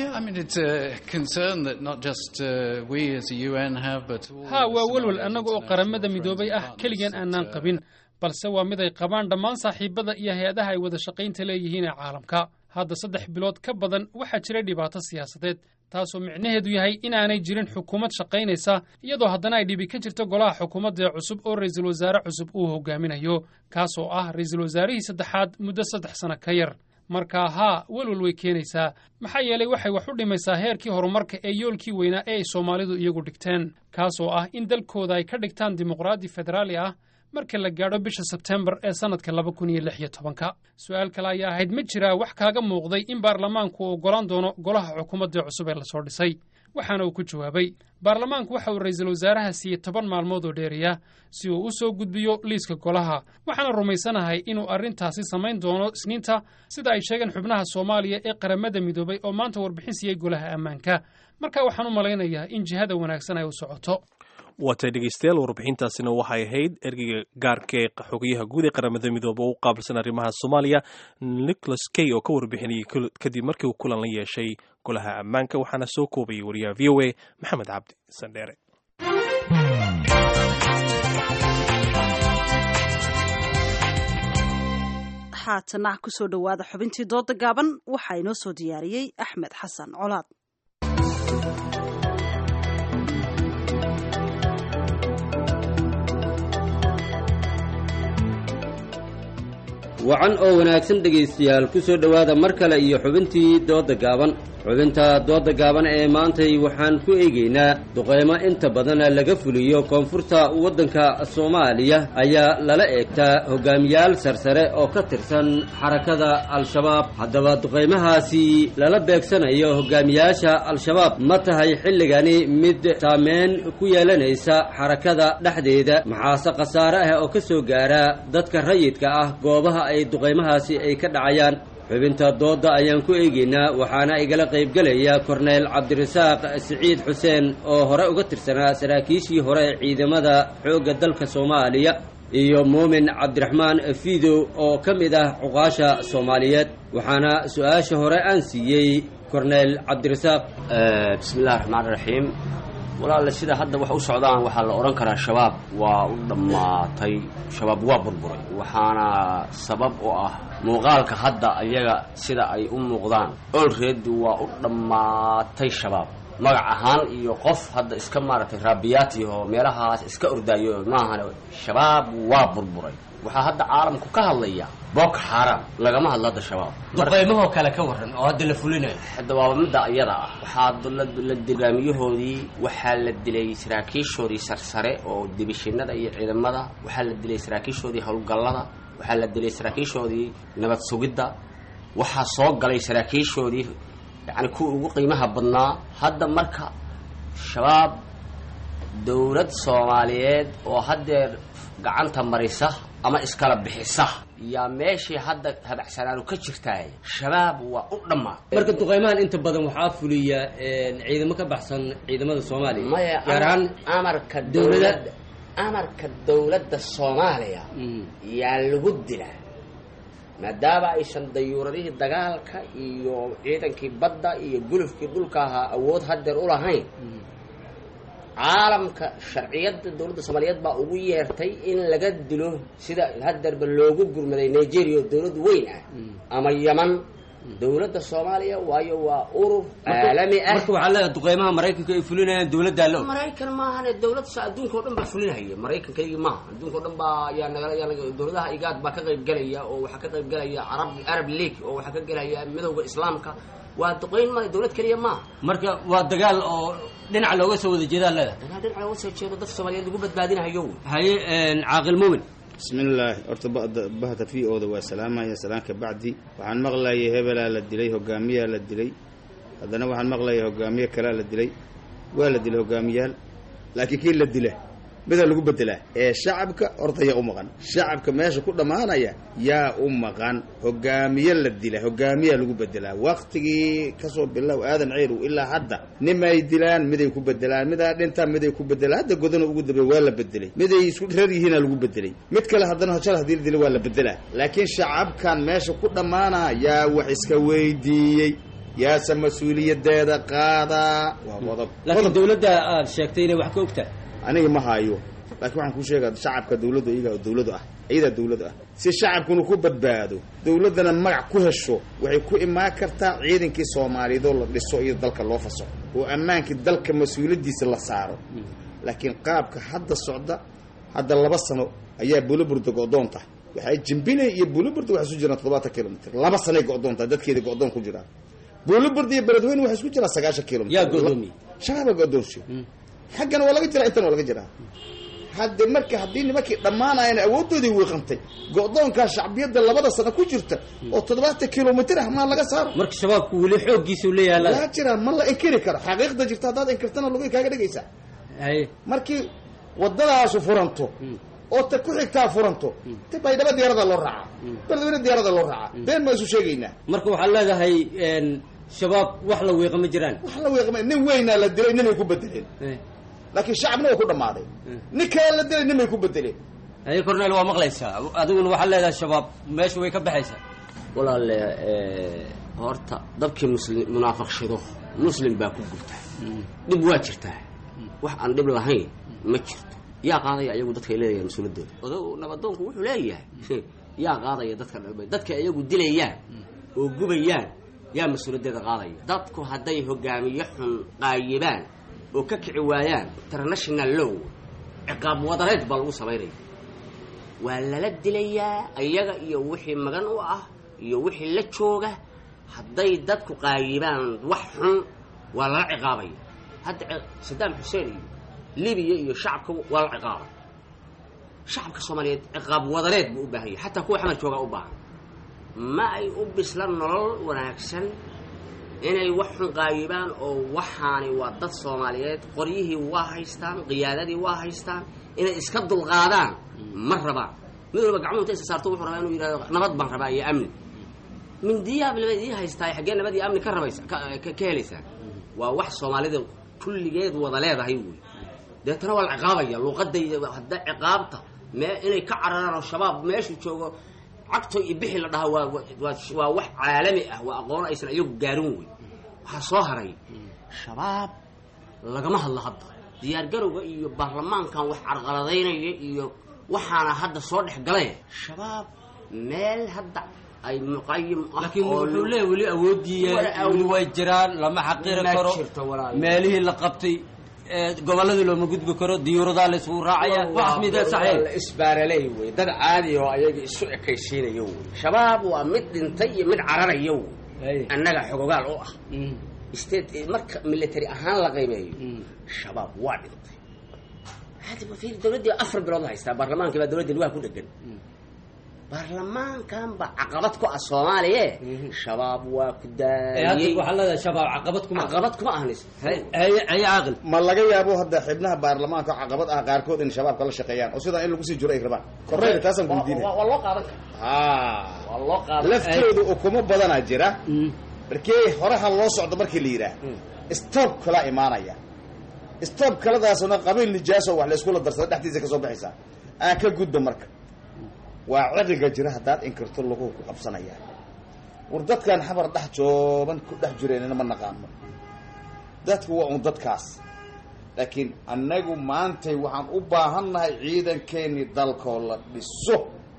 ha waa welwel annaga oo qaramada midoobay ah keligeen aanaan qabin balse waa mid ay qabaan dhammaan saaxiibada iyo hay-adaha ay wada shaqaynta leeyihiin ee caalamka hadda saddex bilood ka badan waxaa jiray dhibaato siyaasadeed taasoo micnaheedu yahay inaanay jirin xukuumad shaqaynaysa iyadoo haddana ay dhibi ka jirto golaha xukuumadda ee cusub oo ra'iisul wasaare cusub uu hogaaminayo kaas oo ah ra'iisul wasaarihii saddexaad muddo saddex sano ka yar markaa haa welwel way keenaysaa maxaa yeelay waxay wax u dhimaysaa heerkii horumarka ee yoolkii weynaa ee ay soomaalidu iyagu dhigteen kaas oo ah in dalkooda ay ka dhigtaan dimuqraadi federaali ah marka la gaadho bisha sebtembar ee sannadka laba kun iyo lix iyo tobanka su-aal kale ayaa ahayd ma jiraa wax kaaga muuqday in baarlamaanku uu oggolaan doono golaha xukuumadda cusub ee lasoo dhisay waxaana uu ku jawaabay baarlamaanku waxa uu ra'iisul wasaaraha siiyey toban maalmood oo dheeriya si uu u soo gudbiyo liiska golaha waxaana rumaysanahay inuu arrintaasi samayn doono isniinta sida ay sheegeen xubnaha soomaaliya ee qaramada midoobay oo maanta warbixin siiyey golaha ammaanka marka waxaan u malaynayaa in jihada wanaagsan ay u socoto waatay dhegeystayaal warbixintaasina waxay ahayd ergeyga gaarka ee xogayaha guud ee qaramada midoobe u qaabilsan arrimaha soomaaliya nicholas kay oo ka warbixinayay kadib markii uu kulan la yeeshay golaha ammaanka waxaana soo koobayay wariyaha v o a maxamed cabdi sandheere haatana kusoo dhowaada xubintii dooda gaaban waxaa inoo soo diyaariyey axmed xasan colaad wacan oo wanaagsan dhegaystayaal ku soo dhowaada mar kale iyo xubintii doodda gaaban xubinta doodda gaaban ee maantay waxaan ku eegaynaa duqaymo inta badan laga fuliyo koonfurta waddanka soomaaliya ayaa lala eegtaa hogaamiyaal sarsare oo ka tirsan xarakada al-shabaab haddaba duqaymahaasi lala beegsanayo hogaamiyaasha al-shabaab ma tahay xilligani mid saameyn ku yeelanaysa xarakada dhexdeeda maxaase khasaare ah oo ka soo gaara dadka rayidka ah goobaha ay duqaymahaasi ay ka dhacayaan xubinta doodda ayaan ku eegaynaa waxaana igala qaybgelaya korneyl cabdirasaaq siciid xuseen oo hore uga tirsanaa saraakiishii hore ee ciidamada xoogga dalka soomaaliya iyo muumin cabdiraxmaan fiidow oo ka mid ah cuqaasha soomaaliyeed waxaana su-aasha hore aan siiyey korneyl cabdirasaaq bismillahi raxmaan raxiim walaale sida hadda wax u socdaan waxaa la odhan karaa shabaab waa u dhammaatay shabaab waa burburay waxaana sabab u ah muuqaalka hadda ayaga sida ay u muuqdaan olreed waa u dhammaatay shabaab magac ahaan iyo qof hadda iska maaragtay raabiyaati oo meelahaas iska ordaayo maahane shabaab waa burburay waxaa hadda caalamku ka hadlaya boko xaram lagama hadlo hadda shabaab duqaymahoo kale ka waran oo hadda la fulinayo hadda waaba midda iyada ah waxaa la dilaamiyahoodii waxaa la dilay saraakiishoodii sarsare oo dibishinada iyo ciidamada waxaa la dilay saraakiishoodii howlgallada waxaa la dilay saraakiishoodii nabad sugidda waxaa soo galay saraakiishoodii yacni kuwii ugu qiimaha badnaa hadda marka shabaab dowlad soomaaliyeed oo haddeer gacanta marisa ama iskala bixisa yaa meeshii hadda habacsanaanu ka jirtaay shabaab waa u dhammaa marka duqaymahan inta badan waxaa fuliya ciidamo ka baxsan ciidamada soomaaliya maya gaar ahaan amarka dowlada dowladda amarka dowladda soomaaliya yaa lagu dilaa maadaama aysan dayuuradihii dagaalka iyo ciidankii badda iyo gulufkii dhulka ahaa awood haddeer u lahayn caalamka sharciyadda dowladda soomaaliyeed baa ugu yeertay in laga dilo sida haddeerba loogu gurmaday nigeria oo dowlad weyn ah ama yaman dowladda soomaaliya waayo waa urur caalami ah marka waxaa leedahay duqaymaha maraykanka ay fulinayaan dowladdaa la og maraykan maahane dowlad sa adduunka oo dhan baa fulinahaya maraykankaygii maaha adduunka o dhan baa yaa nagala yaa naga dowladaha igaad baa ka qayb gelaya oo waxaa ka qayb gelaya arab arab league oo waxaa ka gelaya midowda islaamka waa duqayn ma dowlad keliya maaha marka waa dagaal oo dhinaca looga soo wada jeedaa leedahay dagaal dhinaca looga soo jeedo dadka soomaaliyeed lagu badbaadinahayo haye caaqil muumin bismillaahi horta bada bahda v ooda waa salaamaya salaan ka bacdi waxaan maqlayay hebelaa la dilay hogaamiyaa la dilay haddana waxaan maqlayay hogaamiye kalaa la dilay waa la dilay hogaamiyaal laakiin kii la dila midaa lagu bedelaa ee shacabka horta yaa u maqan shacabka meesha ku dhammaanaya yaa u maqan hogaamiye la dila hogaamiyaa lagu bedelaa waktigii kasoo bilow aadan ceyrow ilaa hadda nimay dilaan miday ku bedelaan midaa dhintaan miday ku bedelaan hadda godana ugu dambeey waa la bedelay miday isku reer yihiina lagu bedelay mid kale haddana hojal hadii la dila waa la bedelaa laakiin shacabkan meesha ku dhammaana yaa wax iska weydiiyey yaase mas-uuliyadeeda qaadaa waa qodob laakiin dawladda aad sheegtay inay wax ka ogtahay aniga ma haayo laakiin waxaan kuu sheegaa shacabka dawladdu iyagaa dawladu ah iyadaa dawladu ah si shacabkuna ku badbaado dawladdana magac ku hesho waxay ku imaan kartaa ciidankii soomaaliyeedoo la dhiso iyo dalka loo faso oo ammaankii dalka mas-uuliyaddiisa la saaro laakiin qaabka hadda socda hadda laba sano ayaa buliburda go-doonta waxay jimbinay iyo buliburda waxay isu jiraan toddobaatan kilomitr laba sanay go-doonta dadkeeda go-doon ku jiraan buliburda iyo beledweyne waxay isku jiraan sagaashan kilomitr yaa go-doomiye shabaaba go-doonsi xaggana waa laga jiraa intana waa laga jiraa hadde marka haddii nimankii dhammaanayan awooddoodii wiiqantay go-doonkaa shacbiyadda labada sano ku jirta oo toddobaatan kilomitr ah maa laga saaro marka shabaabku weli xooggiisa u leeyahay waa jiraan ma la inkiri karo xaqiiqda jirta haddaad inkirtana lugay kaaga dhegaysaa haye markii waddadaasu furanto oo ta ku xigtaa furanto ta baydhabo diyaarada loo raacaa beledweyne diyaarada loo raacaa been baan isu sheegaynaa marka waxaad leedahay shabaab wax la wiiqa ma jiraan wax la wiiqma nin weynaa la dilay ninay ku bedeleen laakiin shacabna waa ku dhammaaday nin kale la dilay ninbay ku bedeleen haye cornel waa maqlaysaa adiguna waxaad leedahay shabaab meesha way ka baxaysaa walaale horta dabkii muslim munaafiqshido muslim baa ku gubta dhib waa jirtaa wax aan dhib lahayn ma jirto yaa qaadaya ayagu dadkay leedayan mas-uuladooda odow nabadoonku wuxuu leeyahay yaa qaadaya dadka dhalbay dadka iyagu dilayaan oo gubayaan yaa mas-uuladeeda qaadaya dadku hadday hogaamiye xun qaayibaan oo ka kici waayaan international low ciqaab wadareed baa lagu samaynaya waa lala dilayaa iyaga iyo wixii magan u ah iyo wixii la jooga hadday dadku qaayibaan wax xun waa lala ciqaabaya hadda sadaam xuseen iyo libiya iyo shacabka waa la ciqaabay shacabka soomaaliyeed ciqaab wadareed buu u baahan yahay xataa kuwa xamar joogaa u baahan ma ay u bisla nolol wanaagsan inay wax xun qaayibaan oo waxaani waa dad soomaaliyeed qoryihii waa haystaan qiyaadadii waa haystaan inay iska dulqaadaan ma rabaan mid walba gacmuhu inta isa saarto wuxuu rabaa inuu yidhahdo nabad baan rabaa iyo amni mindiyaab laba idii haystaa xaggee nabad iyo amni ka rabaysa ka helaysaa waa wax soomaalida kulligeed wada leedahay wey deetana waa la ciqaabaya luuqadayda hadda ciqaabta mee inay ka cararaan oo shabaab meeshu joogo cagto iyo bixi la dhahaa waa waa wax caalami ah waa aqoon aysan iyagu gaarin wey waxaa soo haray shabaab lagama hadlo hadda diyaargarowga iyo baarlamaankan wax carqaladaynaya iyo waxaana hadda soo dhex galay shabaab meel hadda ay muqayim ah laakiin wuxuu leeyahy weli awoodii weli way jiraan lama xaqiri karo meelihii la qabtay gobolladii looma gudbi karo diyuuradaa la isugu raacaya waxaas midee saxeen isbaaraley wey dad caadi oo ayaga isu ekaysiinayo wey shabaab waa mid dhintay iyo mid cararayo wey annaga xogogaal u ah state marka military ahaan la qiimeeyo shabaab waa dhintay hadiba fiir dawladdii afar bilood la haystaa baarlamaankii baa dawladda lugaha ku dhegan baarlamaankan ba caqabad ku ah soomaaliye shabaab waa ku daayey waxaa leedahay shabaab caqabad kuma caqabad kuma ahnis haye caaqil ma laga yaabo hadda xibnaha baarlamaanka caqabad ah qaarkood in shabaabka la shaqeeyaan oo sidaa in lagu sii jiro ay rabaan korreyga taasaan kuweydiinaya waa loo qaadan haa waa loo qaadan laftooda ukumo badanaa jira markii horaha loo socdo markii la yidhaah stoob kala imaanaya stoob kaladaasna qabiil nijaaso wax layskula darsada dhexdiisa kasoo baxaysaa aan ka gudba marka waa ciriga jira haddaad inkirto lagu ku qabsanaya war dadkan xabar dhex jooban ku dhex jireenna ma naqaano dadku waa un dadkaas laakiin annagu maantay waxaan u baahannahay ciidankeennii dalkoo la dhiso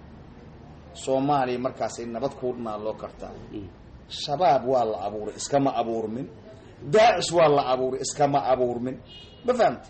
soomaaliya markaasay nabad kuu naaloo kartaa shabaab waa la abuuray iskama abuurmin daacish waa la abuuray iskama abuurmin ma fahamta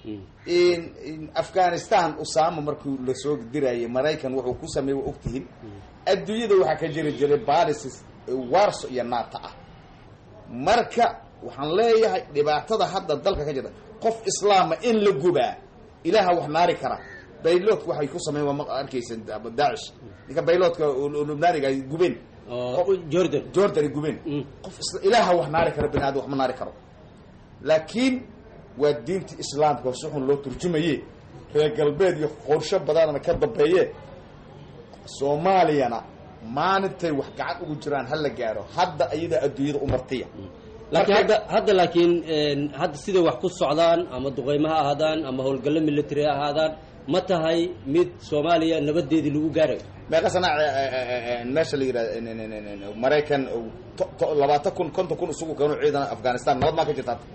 afghanistan usama markuu lasoo dirayay maraykan wuxuu ku sameeyey waa ogtihiin adduunyada waxaa ka jiri jiray balisis warso iyo naata ah marka waxaan leeyahay dhibaatada hadda dalka ka jirta qof islaama in la gubaa ilaaha wax naari kara bayloodka waxay ku sameyen waa ma arkaysa daacish ninka bayloodka lubnaaniga ay gubeen jordan jordan ay gubeen qof ilaaha wax naari kara bani aadam wax ma naari karo laakiin waa diinta islaamka si xun loo turjumaye reer galbeed iyo qorsho badanana ka dambeeye soomaaliyana maalintay wax gacan ugu jiraan ha la gaaro hadda iyadaa adduunyada u martiya laakiin hadda hadda laakiin hadda siday wax ku socdaan ama duqeymo ha ahaadaan ama howlgallo military ha ahaadaan ma tahay mid soomaaliya nabadeedii lagu gaarayo meeqa sana meesha la yidhahda maraykan labaatan kun konton kun isugu keeno ciidan afghanistan nabad maa ka jirta hadda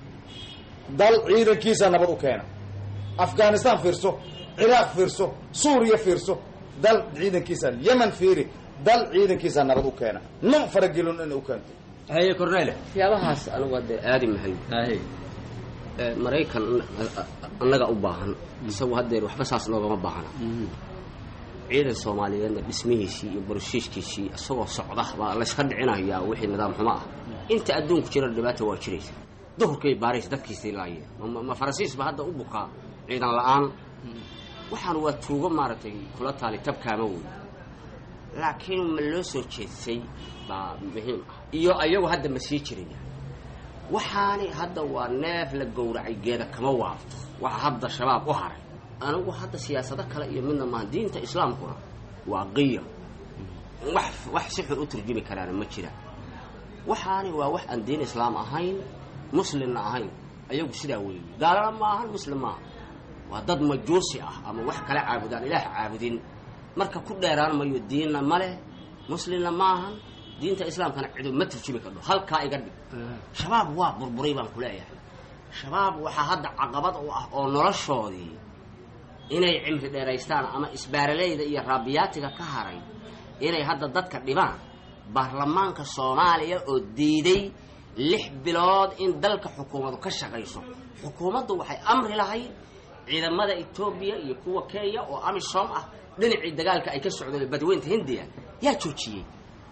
dal ciidankiisa nabad u keena afghanistan fiirso ciraaq fiirso suuriya fiirso dal ciidankiisa yemen fiiri dal ciidankiisa nabad u keena nun faragelin in u keento haye cornele waxyaabahaas anigu hadda aadi mahayo maraykan annaga u baahan isagu haddeer waxba saas noogama baahna ciidan soomaaliyeedna dhismihiisii iyo barushiishkiisii isagoo socda baa layska dhicinayaa wixii nidaam xumo ah inta adduunku jira dhibaata waa jiraysa duhurkay baaraysa dadkiisii laaya ma faransiisba hadda u bukaa ciidan la-aan waxaan waa tuugo maaragtay kula taali tabkaama wey laakiin ma loo soo jeedsay baa muhiim ah iyo ayagu hadda ma sii jiraya waxaani hadda waa neef la gowracay geeda kama waafto waxa hadda shabaab u haray anigu hadda siyaasado kale iyo midna maaha diinta islaamkuna waa qiyam wax wax si xun u turjumi karaana ma jira waxaani waa wax aan diin islaam ahayn muslimna ahayn ayagu sidaa weeye gaalana ma ahan muslim maaha waa dad majuusi ah ama wax kala caabudaan ilaah caabudin marka ku dheeraan mayo diinna ma leh muslimna ma ahan diinta islaamkana cidu ma turjumi kardho halkaa iga dhig shabaab waa burburay baan kuleeyahay shabaab waxaa hadda caqabad u ah oo noloshoodii inay cimri dheeraystaan ama isbaaraleyda iyo raabiyaatiga ka haray inay hadda dadka dhibaan baarlamaanka soomaaliya oo diiday lix bilood in dalka xukuumadu ka shaqayso xukuumaddu waxay amri lahayd ciidamada etoobiya iyo kuwa kenya oo amisom ah dhinacii dagaalka ay ka socdeen badweynta hindiya yaa joojiyey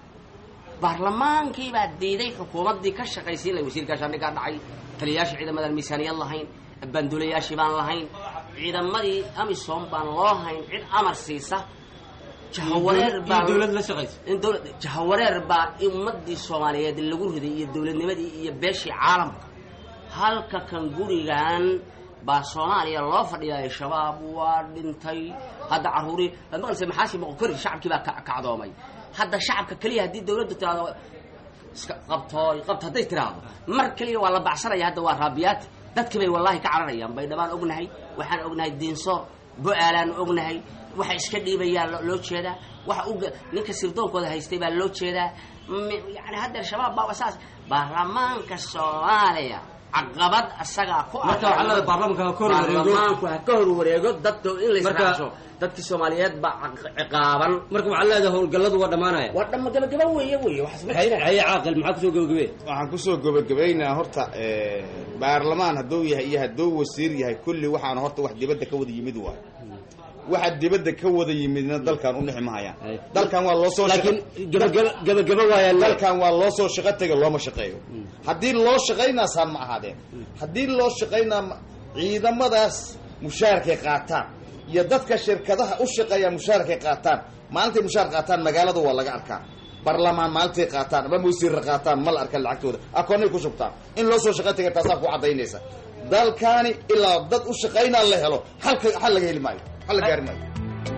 baarlamaankii baa diiday xukuumaddii ka shaqaysiin lahay wasiir gaashaandhigaa dhacay taliyayaasha ciidamadan miisaaniyad lahayn bandulayaashii baan lahayn ciidamadii amisom baan loo hayn cid amar siisa jahawareer baa dowlad la shaqaysa in dowlad jahawareer baa ummadii soomaaliyeed lagu riday iyo dowladnimadii iyo beeshii caalamka halka kan gurigan baa soomaaliya loo fadhiyaay shabaab waa dhintay hadda caruurii maqlise maxaashi moqokori shacabkii baa kacdoomay hadda shacabka keliya haddii dawladdu tiraado iska qabtooy qabto hadday tiraahdo mar keliya waa la bacsanaya hadda waa raabiyaati dadkii bay wallaahi ka cararayaan baydhabaan ognahay waxaan ognahay diinsoor bo-aalaan ognahay waxa iska dhiibayaan loo jeedaa waxa u ninka sirdoonkooda haystay baa loo jeedaa yani haddeer shabaab baa saas baarlamaanka soomaaliya caqabad asagaa ku marka waxaa leedahay baarlamaanka ha ka hor wareego baarlamaanku ha ka hor wareego dadka in la israacsho dadkii soomaaliyeed baa ciqaaban marka waxaa leedahay howlgalladu waa dhammaanaya waa dhama gabagaba weeye weeye waxaas ma jiraan haye caaqil maxaa kusoo gabagabee waxaan kusoo gabagabaynaa horta baarlamaan hadduu yahay iyo hadduu wasiir yahay kulli waxaana horta wax dibadda ka wada yimid waay waxa dibadda ka wada yimidna dalkan u dhixi mahayaan dalkan waa loo soo laakiin gabagaba gabagaba waayaan dalkan waa loo soo shaqo tega looma shaqeeyo haddii loo shaqaynaasaan ma ahaadeen haddii loo shaqaynaa ciidamadaas mushaarkay qaataan iyo dadka shirkadaha u shaqeeya mushaarkay qaataan maalintay mushaar qaataan magaalada waa laga arkaa barlamaan maalintay qaataan ama wasiirra qaataan ma la arka lacagtooda akoonay ku shubtaan in loo soo shaqo tega taasaa ku caddaynaysa dalkaani ilaa dad u shaqaynaa la helo halka xal laga heli maayo xal la gaari maayo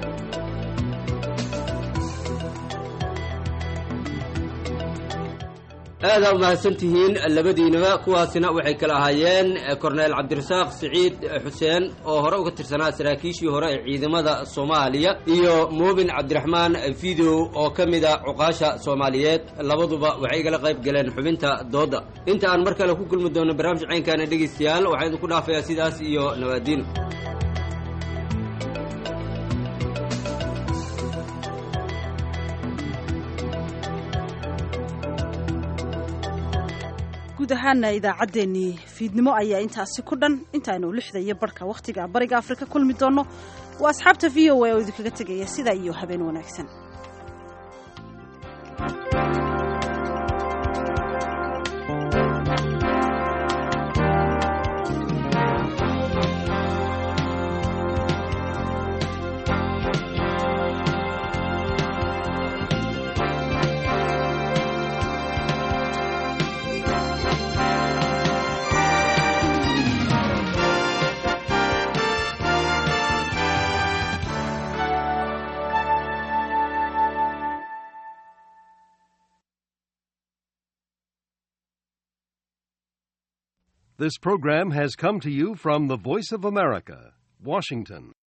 aadaa umahadsan tihiin labadiinaba kuwaasina waxay kala ahaayeen korneel cabdirasaaq siciid xuseen oo hore uga tirsanaa saraakiishii hore ee ciidamada soomaaliya iyo muubin cabdiraxmaan fidow oo ka mida cuqaasha soomaaliyeed labaduba waxay igala qayb galeen xubinta doodda inta aan mar kale ku kulmi doono barnaamij caynkaana dhegaystayaal waxaan idinku dhaafayaa sidaas iyo nawaadiin guud ahaana idaacaddeenii fiidnimo ayaa intaasi ku dhan intaaynu lixda iyo barhka wakhtiga bariga afrika kulmi doonno waa asxaabta v o a oo idinkaga tegaya sidaa iyo habeen wanaagsan This program has come to you from the Voice of America, Washington.